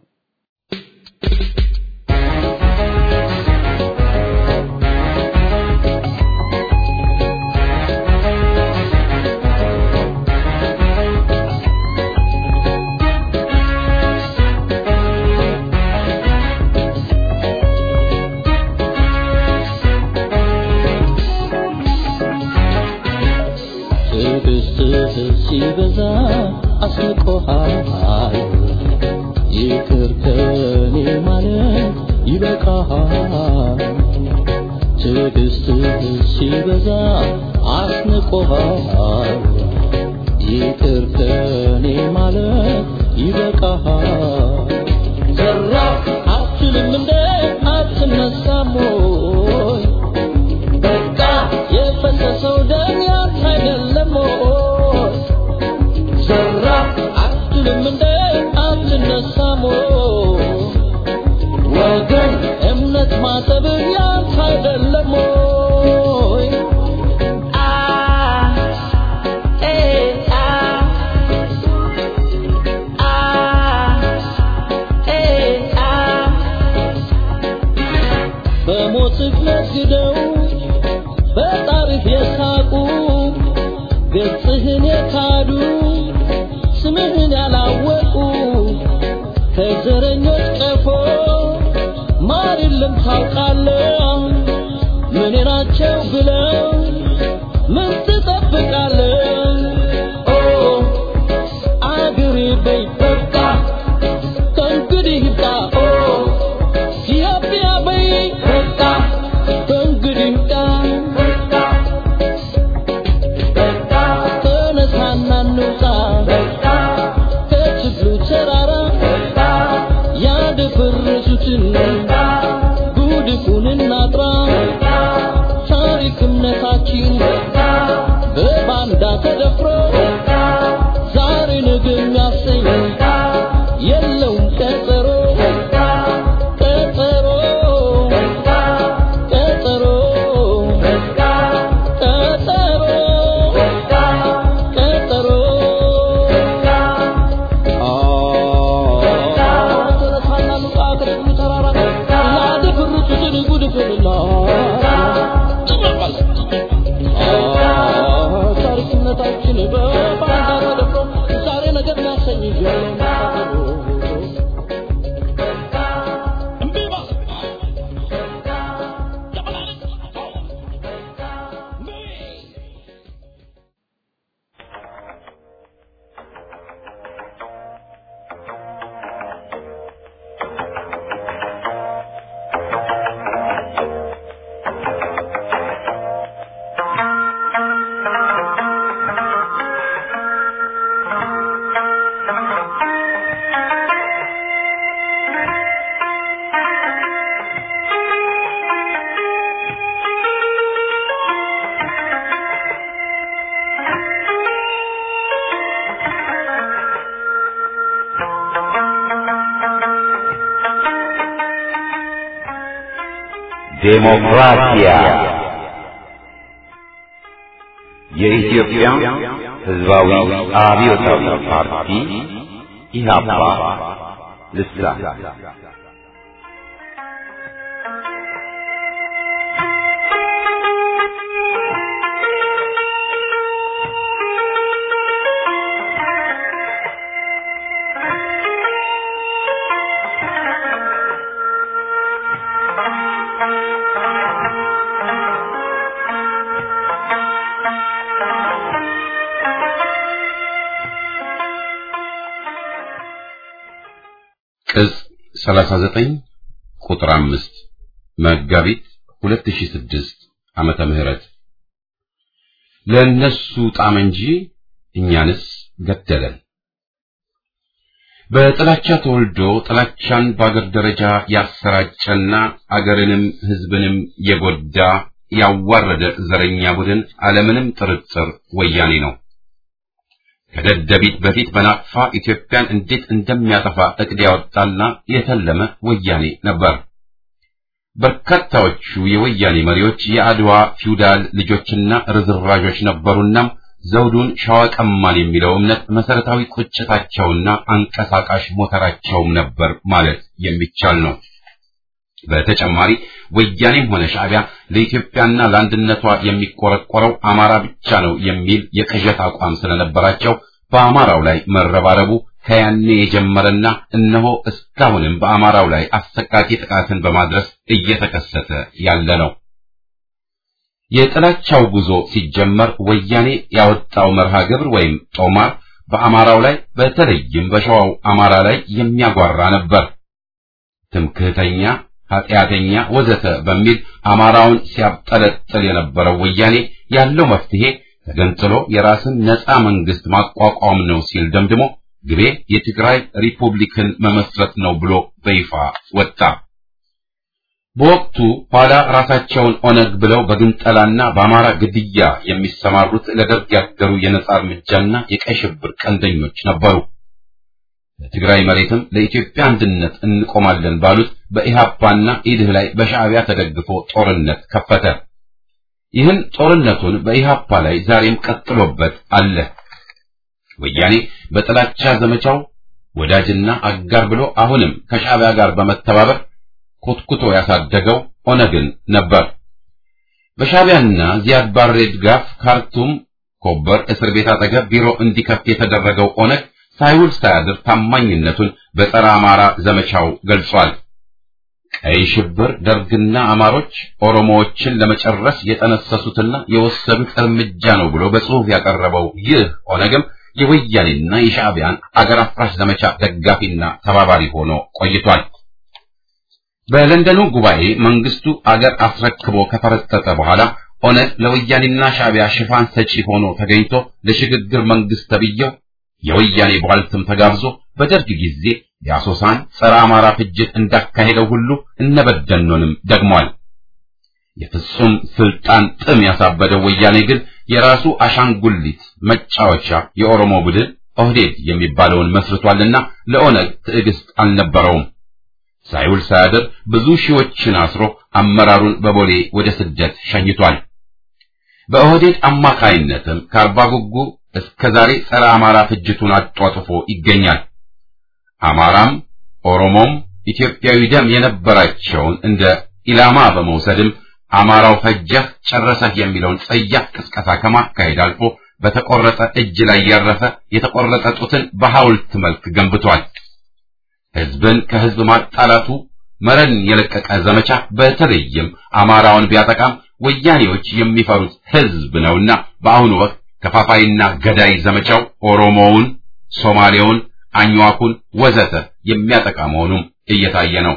ትዕግስትህ ሲበዛ አስንቆሃል። ይቅር ከኔ ማለት ይበቃሃል። ትዕግስትህ ሲበዛ አስንቆሃል። ይቅር ከኔ ማለት ይበቃሃል። ዘራፍ አትልም እንደ አትነሳም ወይ? በቃ የፈሰሰው ደም ያንተ አይደለም ወይ? ዘራፍ አትልም እንደ አትነሳም ወይ? እምነት ማጠብ ያንተ አይደለም ወይ? አ ኤ አ አ ኤ አ በሞትህ ነግደው በጣርህ የሳቁ ገጽህን የካዱ ስምህን ያላወቁ ከዘረኞች ቀፎ ማር የለም ታውቃለህ ምን ናቸው ብለው ምን ትጠብቃለህ ኦ አገሬ በይ በቃ ከእንግዲህ ይብቃ ኦ ኢትዮጵያ በይ በቃ ከእንግዲህ ይብቃ ተነሳና እንውጣ ከችግሩ ተራራ ያደፈረሱትን ጉድፉን እናጥራ ታሪክ እምነታችን በባንዳ ተደፍሮ ዛሬ ነገ የሚያሰኝ የለውም ቀጠሮ ቀጠሮ ቀጠሮ ቀጠሮ ቀጠሮ ተነሳና ልውጣ ከችግሩ ተራራ ያደፈረሱትን ጉድፉንና ታሪክነታችን በባንዳ ተደፍሮ ዛሬ ነገር የሚያሰኝ የለውም ቀጠሮ ዴሞክራሲያ የኢትዮጵያ ሕዝባዊ አብዮታዊ ፓርቲ ኢህአፓ ልሳን ቅጽ 39 ቁጥር 5 መጋቢት 2006 ዓመተ ምህረት ለነሱ ጣም እንጂ እኛንስ ገደለን። በጥላቻ ተወልዶ ጥላቻን በአገር ደረጃ ያሰራጨና አገርንም ሕዝብንም የጎዳ ያዋረደ ዘረኛ ቡድን አለምንም ጥርጥር ወያኔ ነው። ከደደቢት በፊት በናቅፋ ኢትዮጵያን እንዴት እንደሚያጠፋ እቅድ ያወጣና የተለመ ወያኔ ነበር። በርካታዎቹ የወያኔ መሪዎች የአድዋ ፊውዳል ልጆችና ርዝራዦች ነበሩና ዘውዱን ሸዋ ቀማን የሚለው እምነት መሰረታዊ ቁጭታቸውና አንቀሳቃሽ ሞተራቸውም ነበር ማለት የሚቻል ነው። በተጨማሪ ወያኔም ሆነ ሻዕቢያ ለኢትዮጵያና ለአንድነቷ የሚቆረቆረው አማራ ብቻ ነው የሚል የቅዠት አቋም ስለነበራቸው በአማራው ላይ መረባረቡ ከያኔ የጀመረና እነሆ እስካሁንም በአማራው ላይ አሰቃቂ ጥቃትን በማድረስ እየተከሰተ ያለ ነው። የጥላቻው ጉዞ ሲጀመር ወያኔ ያወጣው መርሃ ግብር ወይም ጦማር በአማራው ላይ በተለይም በሸዋው አማራ ላይ የሚያጓራ ነበር። ትምክህተኛ፣ ኃጢአተኛ፣ ወዘተ በሚል አማራውን ሲያብጠለጥል የነበረው ወያኔ ያለው መፍትሄ ተገንጥሎ የራስን ነፃ መንግስት ማቋቋም ነው ሲል ደምድሞ ግቤ የትግራይ ሪፑብሊክን መመስረት ነው ብሎ በይፋ ወጣ። በወቅቱ ኋላ ራሳቸውን ኦነግ ብለው በግንጠላና በአማራ ግድያ የሚሰማሩት ለደርግ ያደሩ የነጻ እርምጃና የቀይ ሽብር ቀንደኞች ነበሩ። ለትግራይ መሬትም ለኢትዮጵያ አንድነት እንቆማለን ባሉት በኢሃፓና ኢድህ ላይ በሻዕቢያ ተደግፎ ጦርነት ከፈተ። ይህን ጦርነቱን በኢሃፓ ላይ ዛሬም ቀጥሎበት አለ። ወያኔ በጥላቻ ዘመቻው ወዳጅና አጋር ብሎ አሁንም ከሻዕቢያ ጋር በመተባበር ኮትኩቶ ያሳደገው ኦነግን ነበር። በሻዕቢያና ዚያድ ባሬ ድጋፍ ካርቱም ኮበር እስር ቤት አጠገብ ቢሮ እንዲከፍት የተደረገው ኦነግ ሳይውል ሳያድር ታማኝነቱን በጸረ አማራ ዘመቻው ገልጿል። ቀይ ሽብር ደርግና አማሮች ኦሮሞዎችን ለመጨረስ የጠነሰሱትና የወሰዱት እርምጃ ነው ብሎ በጽሑፍ ያቀረበው ይህ ኦነግም የወያኔና የሻዕቢያን አገር አፍራሽ ዘመቻ ደጋፊና ተባባሪ ሆኖ ቆይቷል። በለንደኑ ጉባኤ መንግስቱ አገር አስረክቦ ከፈረጠጠ በኋላ ኦነግ ለወያኔና ሻዕቢያ ሽፋን ሰጪ ሆኖ ተገኝቶ ለሽግግር መንግስት ተብዬው የወያኔ ቧልትም ተጋብዞ በደርግ ጊዜ የአሶሳን ጸረ አማራ ፍጅት እንዳካሄደው ሁሉ እነበደኖንም ደግሟል። የፍጹም ስልጣን ጥም ያሳበደው ወያኔ ግን የራሱ አሻንጉሊት መጫወቻ የኦሮሞ ቡድን ኦህዴድ የሚባለውን መስርቷልና ለኦነግ ትዕግስት አልነበረውም። ሳይውል ሳያድር ብዙ ሺዎችን አስሮ አመራሩን በቦሌ ወደ ስደት ሸኝቷል። በኦህዴድ አማካይነትም ከአርባ ጉጉ እስከ ዛሬ ጸረ አማራ ፍጅቱን አጧጥፎ ይገኛል። አማራም ኦሮሞም ኢትዮጵያዊ ደም የነበራቸውን እንደ ኢላማ በመውሰድም አማራው ፈጀህ ጨረሰህ የሚለውን ጸያፍ ቅስቀሳ ከማካሄድ አልፎ በተቆረጠ እጅ ላይ ያረፈ የተቆረጠ ጡትን በሐውልት መልክ ገንብቷል። ህዝብን ከህዝብ ማጣላቱ መረን የለቀቀ ዘመቻ በተለይም አማራውን ቢያጠቃም ወያኔዎች የሚፈሩት ህዝብ ነውና በአሁኑ ወቅት ከፋፋይና ገዳይ ዘመቻው ኦሮሞውን፣ ሶማሌውን፣ አኝዋኩን ወዘተ የሚያጠቃ መሆኑም እየታየ ነው።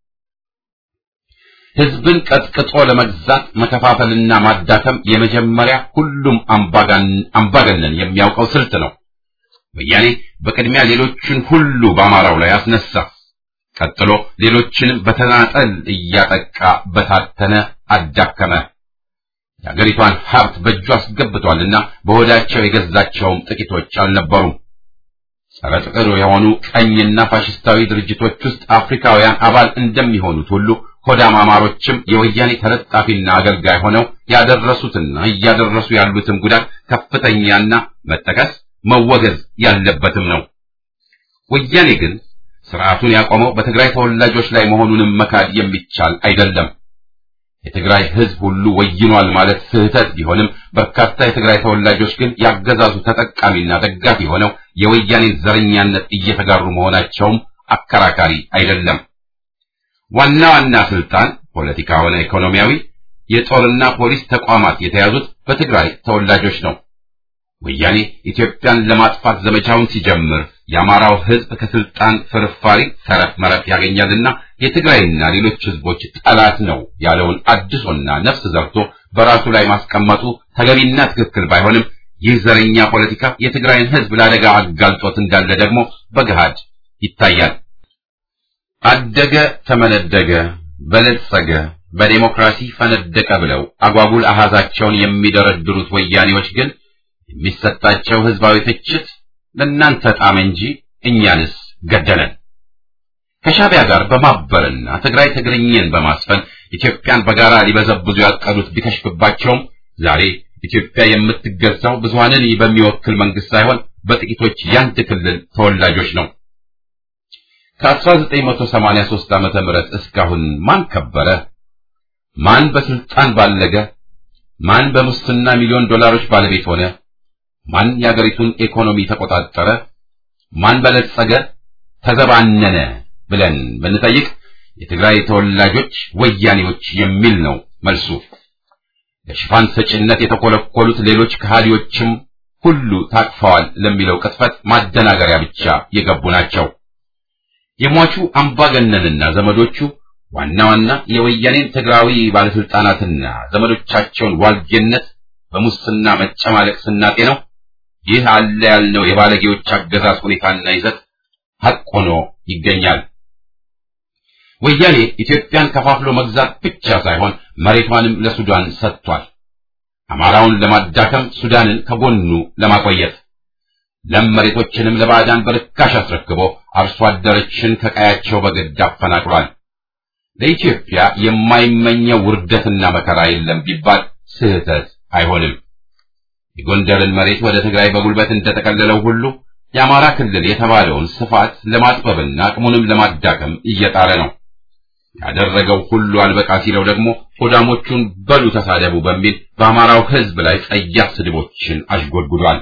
ህዝብን ቀጥቅጦ ለመግዛት መከፋፈልና ማዳከም የመጀመሪያ ሁሉም አምባገነን የሚያውቀው ስልት ነው። ወያኔ በቅድሚያ ሌሎችን ሁሉ በአማራው ላይ አስነሳ። ቀጥሎ ሌሎችንም በተናጠል እያጠቃ በታተነ፣ አዳከመ። የአገሪቷን ሀብት በእጁ አስገብቷልና በሆዳቸው የገዛቸውም ጥቂቶች አልነበሩም። ጸረ ጥቅር የሆኑ ቀኝና ፋሽስታዊ ድርጅቶች ውስጥ አፍሪካውያን አባል እንደሚሆኑት ሁሉ ሆዳም አማሮችም የወያኔ ተለጣፊና አገልጋይ ሆነው ያደረሱትና እያደረሱ ያሉትም ጉዳት ከፍተኛና መጠቀስ መወገዝ ያለበትም ነው። ወያኔ ግን ስርዓቱን ያቆመው በትግራይ ተወላጆች ላይ መሆኑንም መካድ የሚቻል አይደለም። የትግራይ ህዝብ ሁሉ ወይኗል ማለት ስህተት ቢሆንም በርካታ የትግራይ ተወላጆች ግን ያገዛዙ ተጠቃሚና ደጋፊ ሆነው የወያኔን ዘረኛነት እየተጋሩ መሆናቸውም አከራካሪ አይደለም። ዋና ዋና ስልጣን ፖለቲካ ሆነ ኢኮኖሚያዊ፣ የጦርና ፖሊስ ተቋማት የተያዙት በትግራይ ተወላጆች ነው። ወያኔ ኢትዮጵያን ለማጥፋት ዘመቻውን ሲጀምር የአማራው ህዝብ ከስልጣን ፍርፋሪ ተረፍ መረፍ ያገኛልና የትግራይና ሌሎች ህዝቦች ጠላት ነው ያለውን አድሶና ነፍስ ዘርቶ በራሱ ላይ ማስቀመጡ ተገቢና ትክክል ባይሆንም ይህ ዘረኛ ፖለቲካ የትግራይን ህዝብ ለአደጋ አጋልጦት እንዳለ ደግሞ በገሃድ ይታያል። አደገ፣ ተመነደገ፣ በለጸገ፣ በዴሞክራሲ ፈነደቀ ብለው አጓጉል አሃዛቸውን የሚደረድሩት ወያኔዎች ግን የሚሰጣቸው ህዝባዊ ትችት ለእናንተ ጣም እንጂ እኛንስ ገደለን። ከሻዕቢያ ጋር በማበርና ትግራይ ትግርኝን በማስፈን ኢትዮጵያን በጋራ ሊበዘብዙ ያቀዱት ቢከሽፍባቸውም ዛሬ ኢትዮጵያ የምትገዛው ብዙሃንን በሚወክል መንግስት ሳይሆን በጥቂቶች ያንድ ክልል ተወላጆች ነው። ከ1983 ዓመተ ምህረት እስካሁን ማን ከበረ? ማን በስልጣን ባለገ? ማን በሙስና ሚሊዮን ዶላሮች ባለቤት ሆነ? ማን የአገሪቱን ኢኮኖሚ ተቆጣጠረ? ማን በለጸገ፣ ተዘባነነ ብለን ብንጠይቅ የትግራይ ተወላጆች ወያኔዎች የሚል ነው መልሱ። ለሽፋን ሰጭነት የተኮለኮሉት ሌሎች ከሃዲዎችም ሁሉ ታቅፈዋል ለሚለው ቅጥፈት ማደናገሪያ ብቻ የገቡ ናቸው። የሟቹ አምባገነንና ዘመዶቹ ዋና ዋና የወያኔን ትግራዊ ባለስልጣናትና ዘመዶቻቸውን ዋልጌነት በሙስና መጨማለቅ ስናጤ ነው ይህ አለ ያልነው የባለጌዎች አገዛዝ ሁኔታና ይዘት ሐቅ ሆኖ ይገኛል። ወያኔ ኢትዮጵያን ከፋፍሎ መግዛት ብቻ ሳይሆን መሬቷንም ለሱዳን ሰጥቷል። አማራውን ለማዳከም ሱዳንን ከጎኑ ለማቆየት ለም መሬቶችንም ለባዕዳን በርካሽ አስረክቦ አርሶ አደሮችን ከቀያቸው በግድ አፈናቅሏል። ለኢትዮጵያ የማይመኘው ውርደትና መከራ የለም ቢባል ስህተት አይሆንም። የጎንደርን መሬት ወደ ትግራይ በጉልበት እንደተቀለለው ሁሉ የአማራ ክልል የተባለውን ስፋት ለማጥበብና አቅሙንም ለማዳከም እየጣረ ነው። ያደረገው ሁሉ አልበቃ ሲለው ደግሞ ሆዳሞቹን በሉ ተሳደቡ በሚል በአማራው ሕዝብ ላይ ጸያፍ ስድቦችን አሽጎድጉዷል።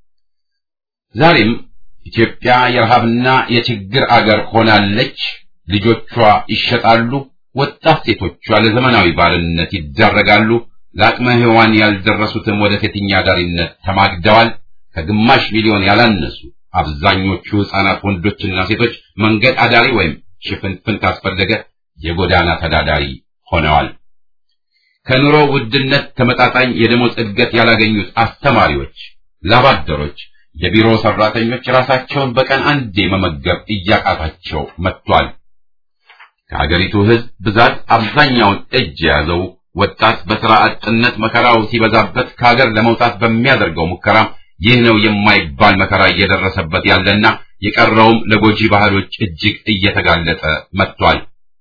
ዛሬም ኢትዮጵያ የረሃብና የችግር አገር ሆናለች። ልጆቿ ይሸጣሉ፣ ወጣት ሴቶቿ ለዘመናዊ ባርነት ይዳረጋሉ። ለአቅመ ሔዋን ያልደረሱትም ወደ ሴተኛ አዳሪነት ተማግደዋል። ከግማሽ ሚሊዮን ያላነሱ አብዛኞቹ ሕፃናት ወንዶችና ሴቶች መንገድ አዳሪ ወይም ሽፍንፍን ካስፈለገ የጎዳና ተዳዳሪ ሆነዋል። ከኑሮ ውድነት ተመጣጣኝ የደሞዝ እድገት ያላገኙት አስተማሪዎች፣ ላባደሮች፣ የቢሮ ሰራተኞች ራሳቸውን በቀን አንዴ መመገብ እያቃታቸው መጥቷል። ከሀገሪቱ ሕዝብ ብዛት አብዛኛውን እጅ የያዘው ወጣት በሥራ አጥነት መከራው ሲበዛበት ከሀገር ለመውጣት በሚያደርገው ሙከራ ይህ ነው የማይባል መከራ እየደረሰበት ያለና የቀረውም ለጎጂ ባህሎች እጅግ እየተጋለጠ መጥቷል።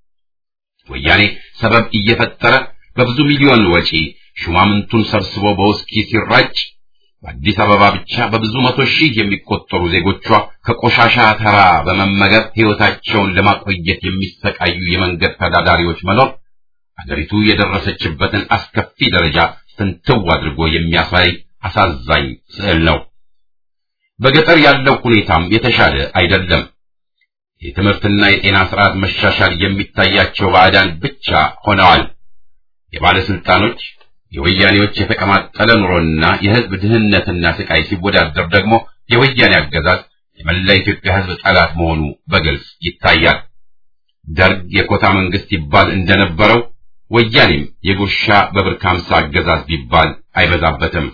ወያኔ ሰበብ እየፈጠረ በብዙ ሚሊዮን ወጪ ሹማምንቱን ሰብስቦ በውስኪ ሲራጭ በአዲስ አበባ ብቻ በብዙ መቶ ሺህ የሚቆጠሩ ዜጎቿ ከቆሻሻ ተራ በመመገብ ሕይወታቸውን ለማቆየት የሚሰቃዩ የመንገድ ተዳዳሪዎች መኖር አገሪቱ የደረሰችበትን አስከፊ ደረጃ ፍንትው አድርጎ የሚያሳይ አሳዛኝ ስዕል ነው። በገጠር ያለው ሁኔታም የተሻለ አይደለም። የትምህርትና የጤና ስርዓት መሻሻል የሚታያቸው ባዕዳን ብቻ ሆነዋል። የባለስልጣኖች የወያኔዎች የተቀማጠለ ኑሮና የሕዝብ ድህነትና ስቃይ ሲወዳደር ደግሞ የወያኔ አገዛዝ የመላ ኢትዮጵያ ሕዝብ ጠላት መሆኑ በግልጽ ይታያል። ደርግ የኮታ መንግስት ይባል እንደነበረው ወያኔም የጉርሻ በብር ከሀምሳ አገዛዝ ቢባል አይበዛበትም።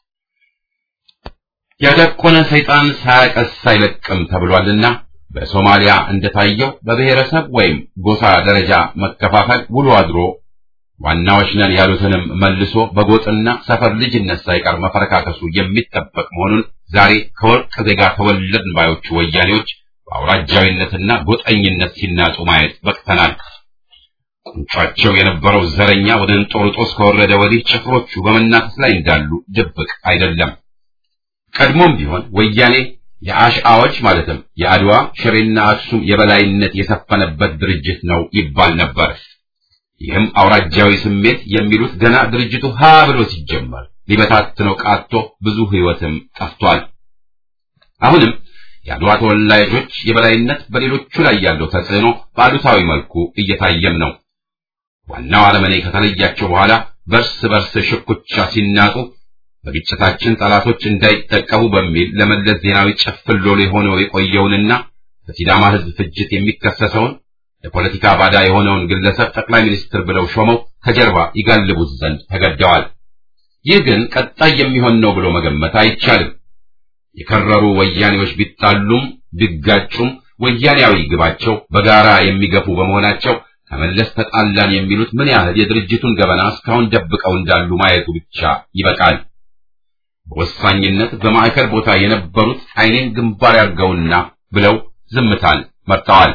ያደቆነ ሰይጣን ሳያቀስ አይለቅም ተብሏልና በሶማሊያ እንደታየው በብሔረሰብ ወይም ጎሳ ደረጃ መከፋፈል ውሎ አድሮ ዋናዎች ነን ያሉትንም መልሶ በጎጥና ሰፈር ልጅነት ሳይቀር መፈረካከሱ የሚጠበቅ መሆኑን ዛሬ ከወርቅ ዜጋ ተወለድን ባዮቹ ወያኔዎች በአውራጃዊነትና ጎጠኝነት ሲናጡ ማየት በቅተናል። ቁንጫቸው የነበረው ዘረኛ ወደ እንጦርጦስ ከወረደ ወዲህ ጭፍሮቹ በመናከስ ላይ እንዳሉ ድብቅ አይደለም። ቀድሞም ቢሆን ወያኔ የአሽአዎች ማለትም የአድዋ ሽሬና አክሱም የበላይነት የሰፈነበት ድርጅት ነው ይባል ነበር። ይህም አውራጃዊ ስሜት የሚሉት ገና ድርጅቱ ሀ ብሎ ሲጀመር ሊበታትነው ቃቶ ብዙ ሕይወትም ጠፍቷል። አሁንም የአድዋ ተወላጆች የበላይነት በሌሎቹ ላይ ያለው ተጽዕኖ በአሉታዊ መልኩ እየታየም ነው። ዋናው አረመኔ ከተለያቸው በኋላ በርስ በርስ ሽኩቻ ሲናጡ በግጭታችን ጠላቶች እንዳይጠቀሙ በሚል ለመለስ ዜናዊ ጭፍን ሎሌ ሆነው የቆየውንና በሲዳማ ሕዝብ ፍጅት የሚከሰሰውን ለፖለቲካ ባዳ የሆነውን ግለሰብ ጠቅላይ ሚኒስትር ብለው ሾመው ከጀርባ ይጋልቡት ዘንድ ተገደዋል። ይህ ግን ቀጣይ የሚሆን ነው ብሎ መገመት አይቻልም። የከረሩ ወያኔዎች ቢጣሉም ቢጋጩም ወያኔያዊ ግባቸው በጋራ የሚገፉ በመሆናቸው ከመለስ ተጣላን የሚሉት ምን ያህል የድርጅቱን ገበና እስካሁን ደብቀው እንዳሉ ማየቱ ብቻ ይበቃል። በወሳኝነት በማዕከል ቦታ የነበሩት ዓይኔን ግንባር ያርገውና ብለው ዝምታን መርጠዋል።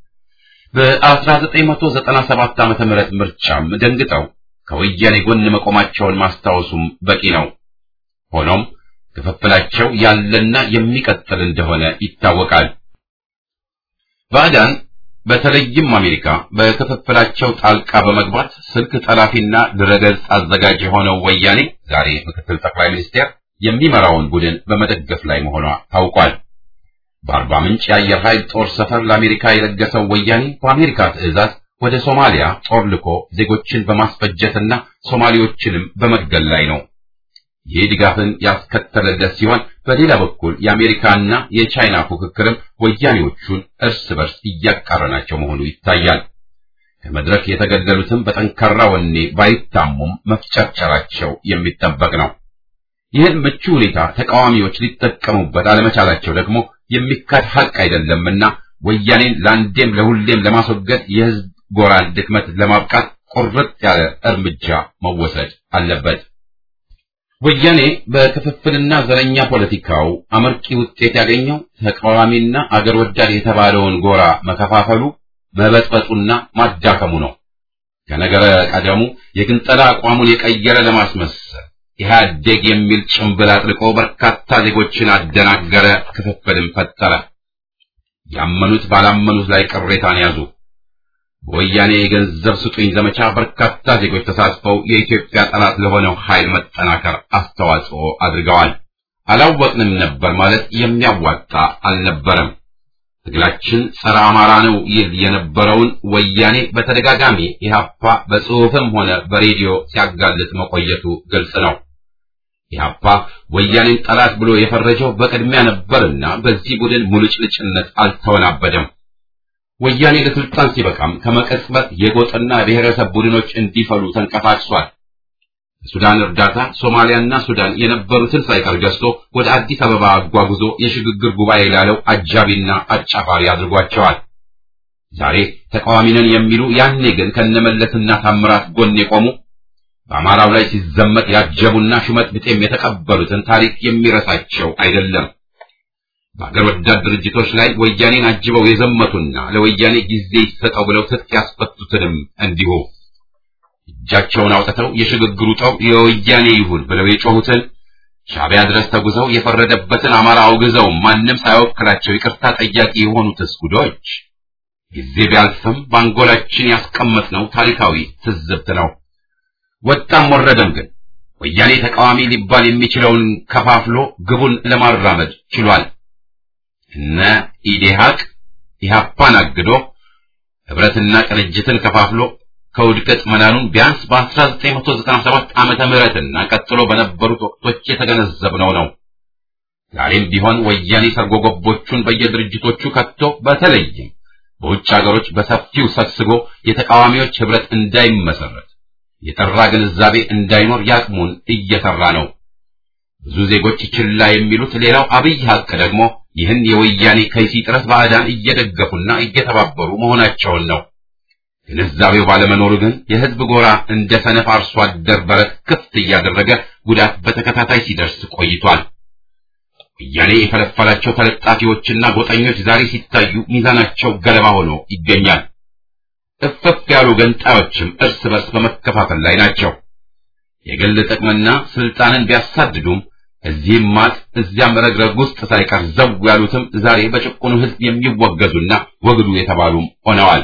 በ1997 ዓመተ ምህረት ምርጫም ደንግጠው ከወያኔ ጎን መቆማቸውን ማስታወሱም በቂ ነው። ሆኖም ክፍፍላቸው ያለና የሚቀጥል እንደሆነ ይታወቃል። ባዕዳን በተለይም አሜሪካ በክፍፍላቸው ጣልቃ በመግባት ስልክ ጠላፊና ድረገጽ አዘጋጅ የሆነው ወያኔ ዛሬ ምክትል ጠቅላይ ሚኒስቴር የሚመራውን ቡድን በመደገፍ ላይ መሆኗ ታውቋል። በአርባ ምንጭ የአየር ኃይል ጦር ሰፈር ለአሜሪካ የለገሰው ወያኔ በአሜሪካ ትዕዛዝ ወደ ሶማሊያ ጦር ልኮ ዜጎችን በማስፈጀትና ሶማሌዎችንም በመግደል ላይ ነው። ይህ ድጋፍን ያስከተለለት ሲሆን በሌላ በኩል የአሜሪካና የቻይና ፉክክርም ወያኔዎቹን እርስ በርስ እያቃረናቸው መሆኑ ይታያል። ከመድረክ የተገደሉትም በጠንካራ ወኔ ባይታሙም መፍጨርጨራቸው የሚጠበቅ ነው። ይህን ምቹ ሁኔታ ተቃዋሚዎች ሊጠቀሙበት አለመቻላቸው ደግሞ የሚካድ ሐቅ አይደለምና ወያኔን ለአንዴም ለሁሌም ለማስወገድ የሕዝብ ጎራን ድክመት ለማብቃት ቁርጥ ያለ እርምጃ መወሰድ አለበት። ወያኔ በክፍፍልና ዘረኛ ፖለቲካው አመርቂ ውጤት ያገኘው ተቃዋሚና አገር ወዳድ የተባለውን ጎራ መከፋፈሉ መበጥበጡና ማዳከሙ ነው። ከነገረ ቀደሙ የግንጠላ አቋሙን የቀየረ ለማስመሰል ኢህአዴግ የሚል ጭምብል አጥልቆ በርካታ ዜጎችን አደናገረ፣ ክፍፍልን ፈጠረ። ያመኑት ባላመኑት ላይ ቅሬታን ያዙ። በወያኔ የገንዘብ ስጡኝ ዘመቻ በርካታ ዜጎች ተሳትፈው የኢትዮጵያ ጠላት ለሆነው ኃይል መጠናከር አስተዋጽኦ አድርገዋል። አላወቅንም ነበር ማለት የሚያዋጣ አልነበረም። ትግላችን ጸረ አማራ ነው ይል የነበረውን ወያኔ በተደጋጋሚ ኢህአፓ በጽሑፍም ሆነ በሬዲዮ ሲያጋልጥ መቆየቱ ግልጽ ነው። ኢህአፓ ወያኔን ጠላት ብሎ የፈረጀው በቅድሚያ ነበርና በዚህ ቡድን ሙልጭልጭነት አልተወናበደም። ወያኔ ለስልጣን ሲበቃም ከመቀጽበት የጎጥና ብሔረሰብ ቡድኖች እንዲፈሉ ተንቀሳቅሷል። በሱዳን እርዳታ ሶማሊያና ሱዳን የነበሩትን ሳይቀር ገዝቶ ወደ አዲስ አበባ አጓጉዞ የሽግግር ጉባኤ ላለው አጃቢና አጫፋሪ አድርጓቸዋል። ዛሬ ተቃዋሚ ነን የሚሉ ያኔ ግን ከነመለስና ታምራት ጎን የቆሙ በአማራው ላይ ሲዘመት ያጀቡና ሹመት ብጤም የተቀበሉትን ታሪክ የሚረሳቸው አይደለም። በአገር ወዳድ ድርጅቶች ላይ ወያኔን አጅበው የዘመቱና ለወያኔ ጊዜ ይሰጠው ብለው ትጥቅ ያስፈቱትንም እንዲሁ እጃቸውን አውጥተው የሽግግሩ ጠው የወያኔ ይሁን ብለው የጮሁትን ሻዕቢያ ድረስ ተጉዘው የፈረደበትን አማራ አውግዘው ማንም ሳይወክላቸው ይቅርታ ጠያቂ የሆኑትስ ጉዶች ጊዜ ቢያልፍም በአንጎላችን ያስቀመጥነው ታሪካዊ ትዝብት ነው። ወጣም ወረደም ግን ወያኔ ተቃዋሚ ሊባል የሚችለውን ከፋፍሎ ግቡን ለማራመድ ችሏል። እነ ኢዴሃቅ ኢህአፓን አግዶ ህብረትና ቅንጅትን ከፋፍሎ ከውድቀት መናኑን ቢያንስ በ1997 ዓመተ ምህረትና ቀጥሎ በነበሩት ወቅቶች የተገነዘብነው ነው። ዛሬም ቢሆን ወያኔ ሰርጎ ገቦቹን በየድርጅቶቹ ከቶ በተለይም በውጭ ሀገሮች በሰፊው ሰግስጎ የተቃዋሚዎች ህብረት እንዳይመሰረት የጠራ ግንዛቤ እንዳይኖር ያቅሙን እየሰራ ነው። ብዙ ዜጎች ችላ የሚሉት ሌላው አብይ ሀቅ ደግሞ ይህን የወያኔ ከይሲ ጥረት ባዕዳን እየደገፉና እየተባበሩ መሆናቸውን ነው። ግንዛቤው ባለመኖሩ ግን የህዝብ ጎራ እንደ ሰነፍ አርሶ አደር በረት ክፍት እያደረገ ጉዳት በተከታታይ ሲደርስ ቆይቷል። ወያኔ የፈለፈላቸው ተለጣፊዎችና ጎጠኞች ዛሬ ሲታዩ ሚዛናቸው ገለባ ሆኖ ይገኛል። እፍፍ ያሉ ገንጣዮችም እርስ በርስ በመከፋፈል ላይ ናቸው። የግል ጥቅምና ስልጣንን ቢያሳድዱም እዚህም ማጥ እዚያም ረግረግ ውስጥ ሳይቀር ዘው ያሉትም ዛሬ በጭቁኑ ህዝብ የሚወገዙና ወግዱ የተባሉም ሆነዋል።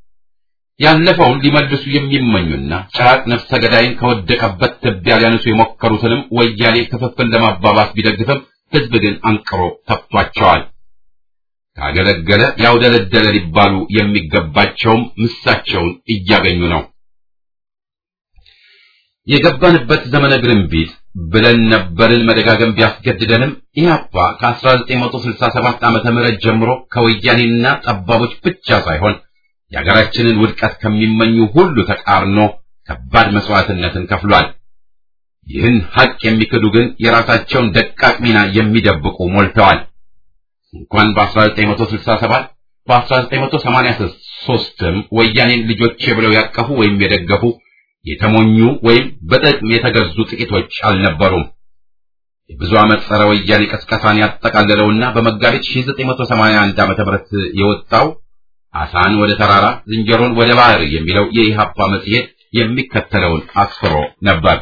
ያለፈውን ሊመልሱ የሚመኙና ጭራቅ ነፍሰ ገዳይን ከወደቀበት ትቢያ ሊያነሱ የሞከሩትንም ወያኔ ክፍፍል ለማባባስ ቢደግፍም ህዝብ ግን አንቅሮ ተፍቷቸዋል። ካገለገለ ያውደለደለ ሊባሉ የሚገባቸውም ምሳቸውን እያገኙ ነው። የገባንበት ዘመነ ግርንቢት ብለን ነበርን መደጋገም ቢያስገድደንም ኢህአፓ ከ1967 ዓመተ ምህረት ጀምሮ ከወያኔና ጠባቦች ብቻ ሳይሆን የሀገራችንን ውድቀት ከሚመኙ ሁሉ ተቃርኖ ከባድ መስዋዕትነትን ከፍሏል። ይህን ሀቅ የሚክዱ ግን የራሳቸውን ደቃቅ ሚና የሚደብቁ ሞልተዋል። እንኳን በ1967 በ1983ም ወያኔን ልጆቼ ብለው ያቀፉ ወይም የደገፉ የተሞኙ ወይም በጥቅም የተገዙ ጥቂቶች አልነበሩም። የብዙ ዓመት ጸረ ወያኔ ቀስቀሳን ያጠቃለለውና በመጋቢት 1981 ዓ.ም የወጣው አሳን ወደ ተራራ ዝንጀሮን ወደ ባህር የሚለው የኢሃፓ መጽሔት የሚከተለውን አስፍሮ ነበር።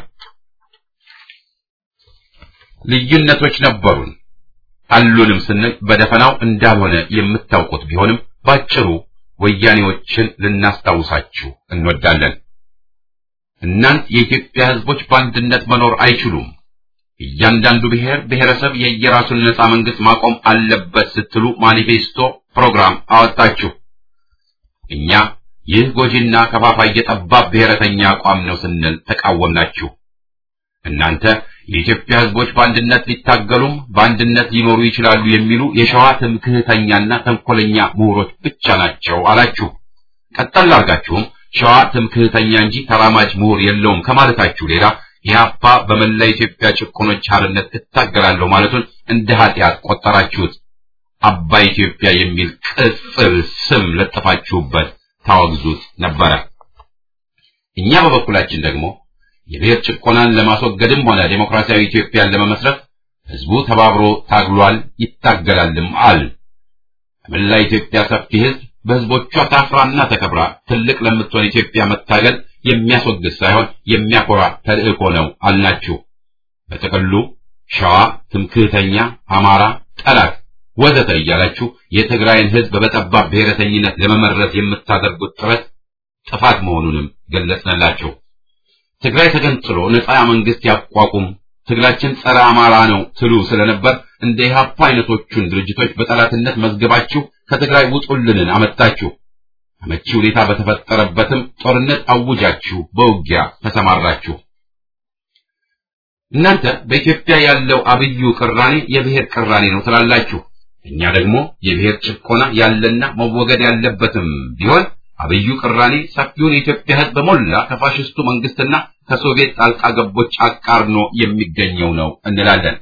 ልዩነቶች ነበሩን አሉንም ስንል በደፈናው እንዳልሆነ የምታውቁት ቢሆንም ባጭሩ ወያኔዎችን ልናስታውሳችሁ እንወዳለን። እናንት የኢትዮጵያ ሕዝቦች በአንድነት መኖር አይችሉም፣ እያንዳንዱ ብሔር ብሔረሰብ የየራሱን ነጻ መንግስት ማቆም አለበት ስትሉ ማኒፌስቶ ፕሮግራም አወጣችሁ። እኛ ይህ ጎጂና ከፋፋይ የጠባብ ብሔረተኛ አቋም ነው ስንል ተቃወምናችሁ። እናንተ የኢትዮጵያ ሕዝቦች በአንድነት ሊታገሉም በአንድነት ሊኖሩ ይችላሉ የሚሉ የሸዋ ትምክህተኛና ተንኮለኛ ምሁሮች ብቻ ናቸው አላችሁ። ቀጠል አድርጋችሁም ሸዋ ትምክህተኛ እንጂ ተራማጅ ምሁር የለውም ከማለታችሁ ሌላ ኢህአፓ በመላ ኢትዮጵያ ጭቆኖች ሓርነት እታገላለሁ ማለቱን እንደ ኃጢአት ቆጠራችሁት። አባይ ኢትዮጵያ የሚል ቅጽል ስም ለጥፋችሁበት ታወግዙት ነበረ። እኛ በበኩላችን ደግሞ የብሔር ጭቆናን ለማስወገድም ሆነ ዴሞክራሲያዊ ኢትዮጵያን ለመመስረት ህዝቡ ተባብሮ ታግሏል፣ ይታገላልም አል በመላ ኢትዮጵያ ሰፊ ህዝብ በህዝቦቿ ታፍራና ተከብራ ትልቅ ለምትሆን ኢትዮጵያ መታገል የሚያስወግድ ሳይሆን የሚያኮራ ተልእኮ ነው አልናችሁ። በጥቅሉ ሸዋ ትምክህተኛ፣ አማራ ጠላት ወዘተ እያላችሁ የትግራይን ህዝብ በጠባብ ብሔረተኝነት ለመመረዝ የምታደርጉት ጥረት ጥፋት መሆኑንም ገለጽንላችሁ። ትግራይ ተገንጥሎ ነፃ መንግስት ያቋቁም፣ ትግላችን ጸረ አማራ ነው ትሉ ስለነበር እንደ ኢህአፓ አይነቶቹን ድርጅቶች በጠላትነት መዝገባችሁ ከትግራይ ውጡልንን አመጣችሁ። አመቺ ሁኔታ በተፈጠረበትም ጦርነት አውጃችሁ በውጊያ ተሰማራችሁ። እናንተ በኢትዮጵያ ያለው አብዩ ቅራኔ የብሔር ቅራኔ ነው ትላላችሁ። እኛ ደግሞ የብሔር ጭቆና ያለና መወገድ ያለበትም ቢሆን አብዩ ቅራኔ ሰፊውን የኢትዮጵያ ህዝብ በሞላ ከፋሽስቱ መንግስትና ከሶቪየት ጣልቃ ገቦች አቃርኖ የሚገኘው ነው እንላለን።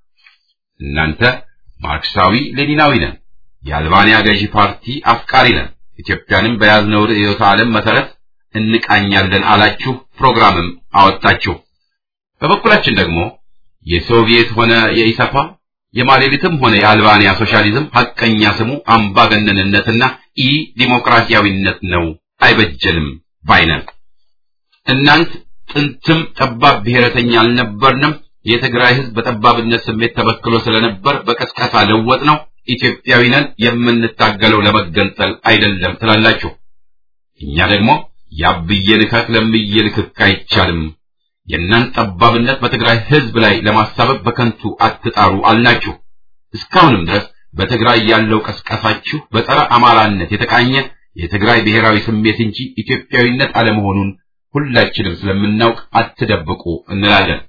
እናንተ ማርክሳዊ ሌኒናዊ ነን፣ የአልባንያ ገዢ ፓርቲ አፍቃሪ ነን፣ ኢትዮጵያንም በያዝነው ርዕዮተ ዓለም መሰረት እንቃኛለን አላችሁ፣ ፕሮግራምም አወጣችሁ። በበኩላችን ደግሞ የሶቪየት ሆነ የኢሰፓ የማሌሊትም ሆነ የአልባንያ ሶሻሊዝም ሐቀኛ ስሙ አምባገነንነትና ኢ ዲሞክራሲያዊነት ነው፣ አይበጀንም ባይነን። እናንት ጥንትም ጠባብ ብሔረተኛ አልነበርንም። የትግራይ ህዝብ በጠባብነት ስሜት ተበክሎ ስለነበር በቀስቀሳ ለወጥ ነው። ኢትዮጵያዊ ነን፣ የምንታገለው ለመገንጠል አይደለም ትላላችሁ። እኛ ደግሞ ያብዬ ልከክ ለምዬ ልክክ አይቻልም የእናንተ ጠባብነት በትግራይ ህዝብ ላይ ለማሳበብ በከንቱ አትጣሩ አልናችሁ። እስካሁንም ድረስ በትግራይ ያለው ቀስቀሳችሁ በጸረ አማራነት የተቃኘ የትግራይ ብሔራዊ ስሜት እንጂ ኢትዮጵያዊነት አለመሆኑን ሁላችንም ስለምናውቅ አትደብቁ እንላለን።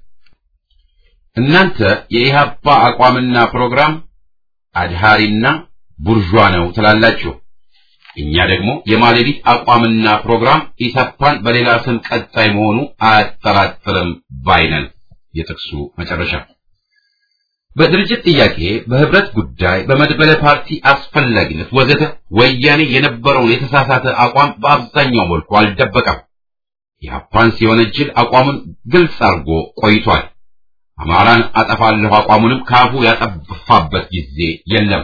እናንተ የኢህአፓ አቋምና ፕሮግራም አድሃሪና ቡርዣ ነው ትላላችሁ። እኛ ደግሞ የማሌዲት አቋምና ፕሮግራም ኢሰፓን በሌላ ስም ቀጣይ መሆኑ አያጠራጥርም ባይነን። የጥቅሱ መጨረሻ። በድርጅት ጥያቄ፣ በህብረት ጉዳይ፣ በመድበለ ፓርቲ አስፈላጊነት ወዘተ ወያኔ የነበረውን የተሳሳተ አቋም በአብዛኛው መልኩ አልደበቀም። ኢህአፓን ሲወነጅል አቋሙን ግልጽ አድርጎ ቆይቷል። አማራን አጠፋለሁ አቋሙንም ካፉ ያጠፋበት ጊዜ የለም።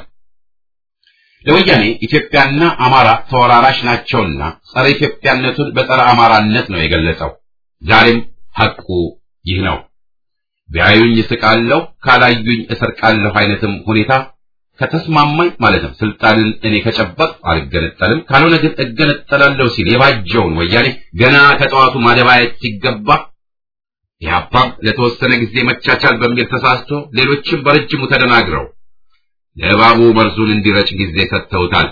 ለወያኔ ኢትዮጵያና አማራ ተወራራሽ ናቸውና ጸረ ኢትዮጵያነቱን በጸረ አማራነት ነው የገለጸው። ዛሬም ሐቁ ይህ ነው። ቢያዩኝ እስቃለሁ፣ ካላዩኝ እሰርቃለሁ አይነትም ሁኔታ ከተስማማኝ ማለትም ስልጣንን እኔ ከጨበጥ አልገነጠልም፣ ካልሆነ ግን እገነጠላለሁ ሲል የባጀውን ወያኔ ገና ከጠዋቱ ማደባየት ሲገባ ኢህአፓም ለተወሰነ ጊዜ መቻቻል በሚል ተሳስቶ ሌሎችም በረጅሙ ተደናግረው ለእባቡ መርዙን እንዲረጭ ጊዜ ሰጥተውታል።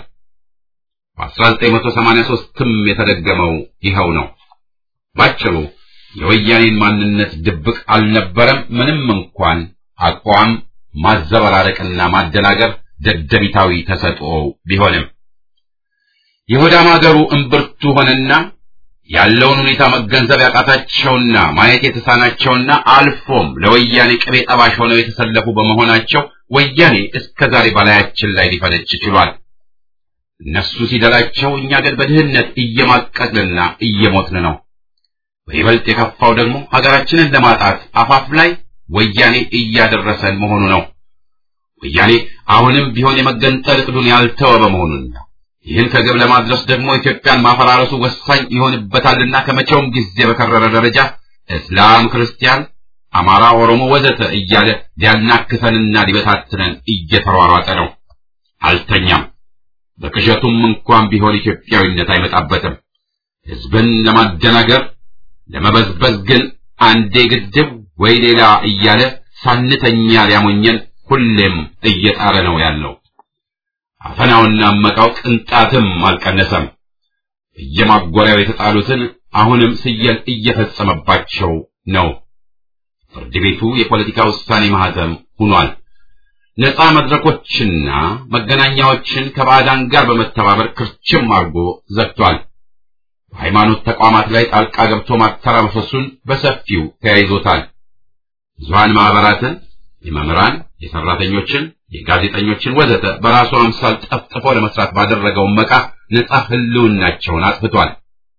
በ1983ም የተደገመው ይኸው ነው። ባጭሩ የወያኔን ማንነት ድብቅ አልነበረም። ምንም እንኳን አቋም ማዘበራረቅና ማደናገር ደደቢታዊ ተሰጥኦ ቢሆንም የሆዳም አገሩ እምብርቱ ሆነና ያለውን ሁኔታ መገንዘብ ያቃታቸውና ማየት የተሳናቸውና አልፎም ለወያኔ ቅቤ ጠባሽ ሆነው የተሰለፉ በመሆናቸው ወያኔ እስከ ዛሬ በላያችን ላይ ሊፈነጭ ችሏል። እነሱ ሲደላቸው፣ እኛ ግን በድህነት እየማቀቅንና እየሞትን ነው። በይበልጥ የከፋው ደግሞ ሀገራችንን ለማጣት አፋፍ ላይ ወያኔ እያደረሰን መሆኑ ነው። ወያኔ አሁንም ቢሆን የመገንጠል እቅዱን ያልተወ በመሆኑና ይህን ከግብ ለማድረስ ደግሞ ኢትዮጵያን ማፈራረሱ ወሳኝ ይሆንበታልና ከመቼውም ጊዜ በከረረ ደረጃ እስላም፣ ክርስቲያን፣ አማራ፣ ኦሮሞ ወዘተ እያለ ሊያናክሰንና ሊበታትነን እየተሯሯጠ ነው። አልተኛም። በቅዠቱም እንኳን ቢሆን ኢትዮጵያዊነት አይመጣበትም። ህዝብን ለማደናገር ለመበዝበዝ ግን አንዴ ግድብ ወይ ሌላ እያለ ሳንተኛ ሊያሞኘን ሁሌም እየጣረ ነው ያለው። አፈናውና መቃው ቅንጣትም አልቀነሰም። በየማጎሪያው የተጣሉትን አሁንም ስየል እየፈጸመባቸው ነው። ፍርድ ቤቱ የፖለቲካ ውሳኔ ማህተም ሆኗል። ነፃ መድረኮችና መገናኛዎችን ከባዕዳን ጋር በመተባበር ክርችም አድርጎ ዘግቷል። በሃይማኖት ተቋማት ላይ ጣልቃ ገብቶ ማተራመሱን በሰፊው ተያይዞታል። ብዙሃን ማህበራትን፣ የመምህራን፣ የሰራተኞችን፣ የጋዜጠኞችን ወዘተ በራሱ አምሳል ጠፍጥፎ ለመስራት ባደረገው መቃ ነፃ ህልውናቸውን አጥፍቷል።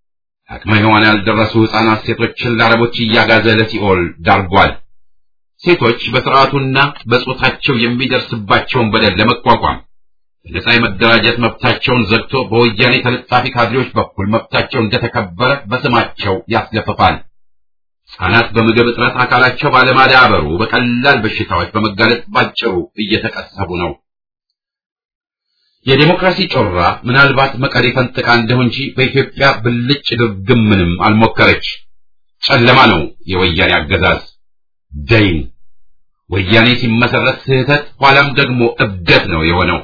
አቅመ ሔዋን ያልደረሱ ሕፃናት ሴቶችን ለአረቦች እያጋዘ ለሲኦል ዳርጓል። ሴቶች በስርዓቱና በጾታቸው የሚደርስባቸውን በደል ለመቋቋም በነጻ የመደራጀት መብታቸውን ዘግቶ በወያኔ ተለጣፊ ካድሬዎች በኩል መብታቸው እንደተከበረ በስማቸው ያስለፍፋል። ሕፃናት በምግብ እጥረት አካላቸው ባለማዳበሩ በቀላል በሽታዎች በመጋለጥ ባጭሩ እየተቀሰቡ ነው። የዴሞክራሲ ጮራ ምናልባት መቀሌ ፈንጥቃ እንደሁ እንጂ በኢትዮጵያ ብልጭ ድርግም ምንም አልሞከረች። ጨለማ ነው የወያኔ አገዛዝ ደይን። ወያኔ ሲመሰረት ስህተት፣ ኋላም ደግሞ እብደት ነው የሆነው።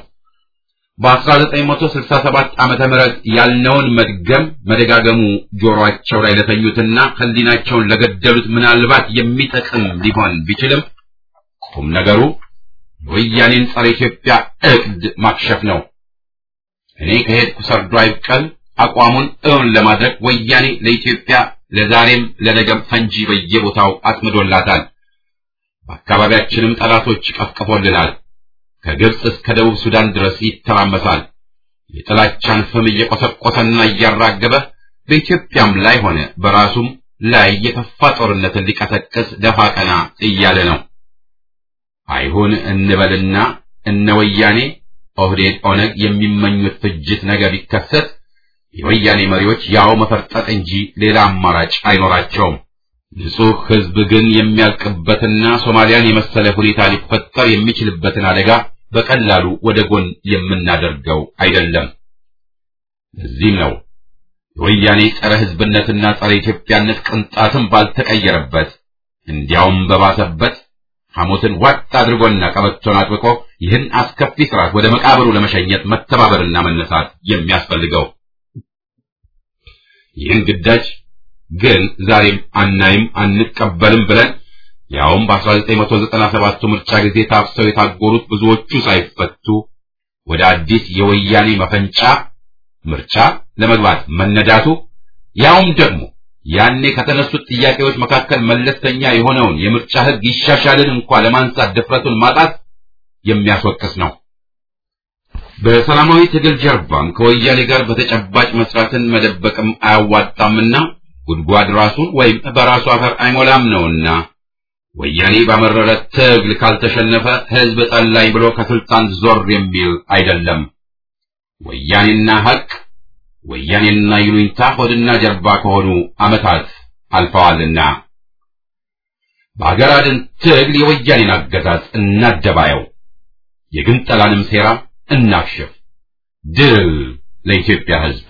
በ1967 ዓመተ ምህረት ያልነውን መድገም መደጋገሙ ጆሮአቸው ላይ ለተኙትና ሕሊናቸውን ለገደሉት ምናልባት የሚጠቅም ሊሆን ቢችልም ቁም ነገሩ የወያኔን ጸረ ኢትዮጵያ እቅድ ማክሸፍ ነው። እኔ ከሄድኩ ሰርዶ አይብቀል አቋሙን እውን ለማድረግ ወያኔ ለኢትዮጵያ ለዛሬም ለነገም ፈንጂ በየቦታው አጥምዶላታል። በአካባቢያችንም ጠላቶች ቀፍቅፎልናል። ከግብፅ እስከ ደቡብ ሱዳን ድረስ ይተራመሳል። የጥላቻን ፍም እየቆሰቆሰና እያራገበ በኢትዮጵያም ላይ ሆነ በራሱም ላይ የከፋ ጦርነትን ሊቀሰቅስ ደፋ ቀና እያለ ነው። አይሁን እንበልና እነ ወያኔ ኦህዴድ፣ ኦነግ የሚመኙት ፍጅት ነገር ቢከሰት የወያኔ መሪዎች ያው መፈርጠጥ እንጂ ሌላ አማራጭ አይኖራቸውም። ንጹሕ ሕዝብ ግን የሚያልቅበትና ሶማሊያን የመሰለ ሁኔታ ሊፈጠር የሚችልበትን አደጋ በቀላሉ ወደ ጎን የምናደርገው አይደለም። ለዚህም ነው የወያኔ ጸረ ሕዝብነትና ጸረ ኢትዮጵያነት ቅንጣትም ባልተቀየረበት እንዲያውም በባሰበት ሐሞትን ዋጥ አድርጎና ቀበቶን አጥብቆ ይህን አስከፊ ስርዓት ወደ መቃብሩ ለመሸኘት መተባበርና መነሳት የሚያስፈልገው። ይህን ግዳጅ ግን ዛሬም አናይም አንቀበልም ብለን ያውም በ1997 ምርጫ ጊዜ ታፍሰው የታጎሩት ብዙዎቹ ሳይፈቱ ወደ አዲስ የወያኔ መፈንጫ ምርጫ ለመግባት መነዳቱ ያውም ደግሞ ያኔ ከተነሱት ጥያቄዎች መካከል መለስተኛ የሆነውን የምርጫ ሕግ ይሻሻልን እንኳ ለማንሳት ድፍረቱን ማጣት የሚያስወቅስ ነው። በሰላማዊ ትግል ጀርባም ከወያኔ ጋር በተጨባጭ መስራትን መደበቅም አያዋጣምና ጉድጓድ ራሱን ወይም በራሱ አፈር አይሞላም ነውና ወያኔ ባመረረ ትግል ካልተሸነፈ ሕዝብ ጠላኝ ብሎ ከስልጣን ዞር የሚል አይደለም። ወያኔና ሐቅ ወያኔና ይሉኝታ ሆድና ጀርባ ከሆኑ ዓመታት አልፈዋልና በአገር አድን ትግል የወያኔን አገዛዝ እናደባየው፣ የግንጠላንም ሴራ እናክሽፍ። ድል ለኢትዮጵያ ሕዝብ!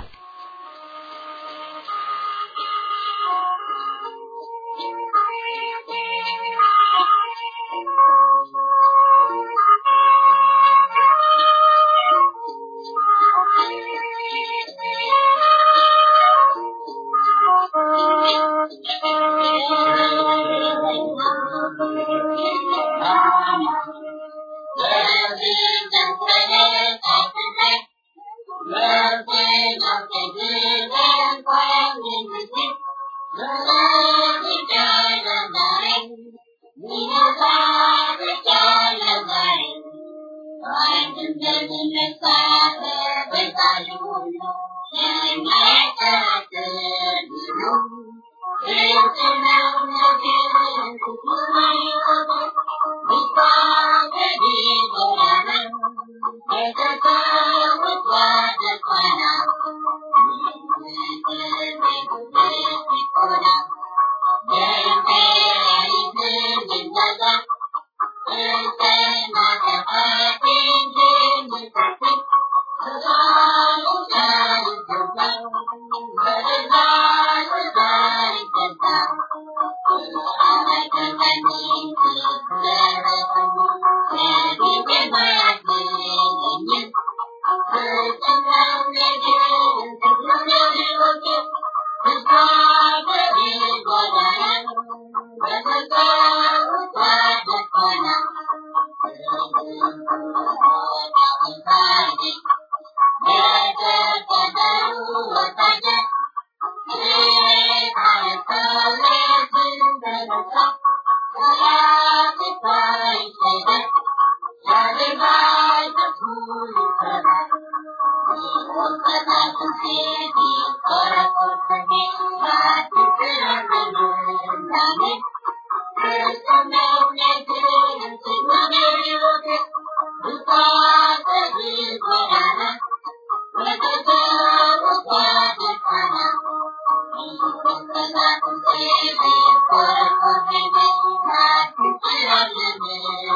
Thank you.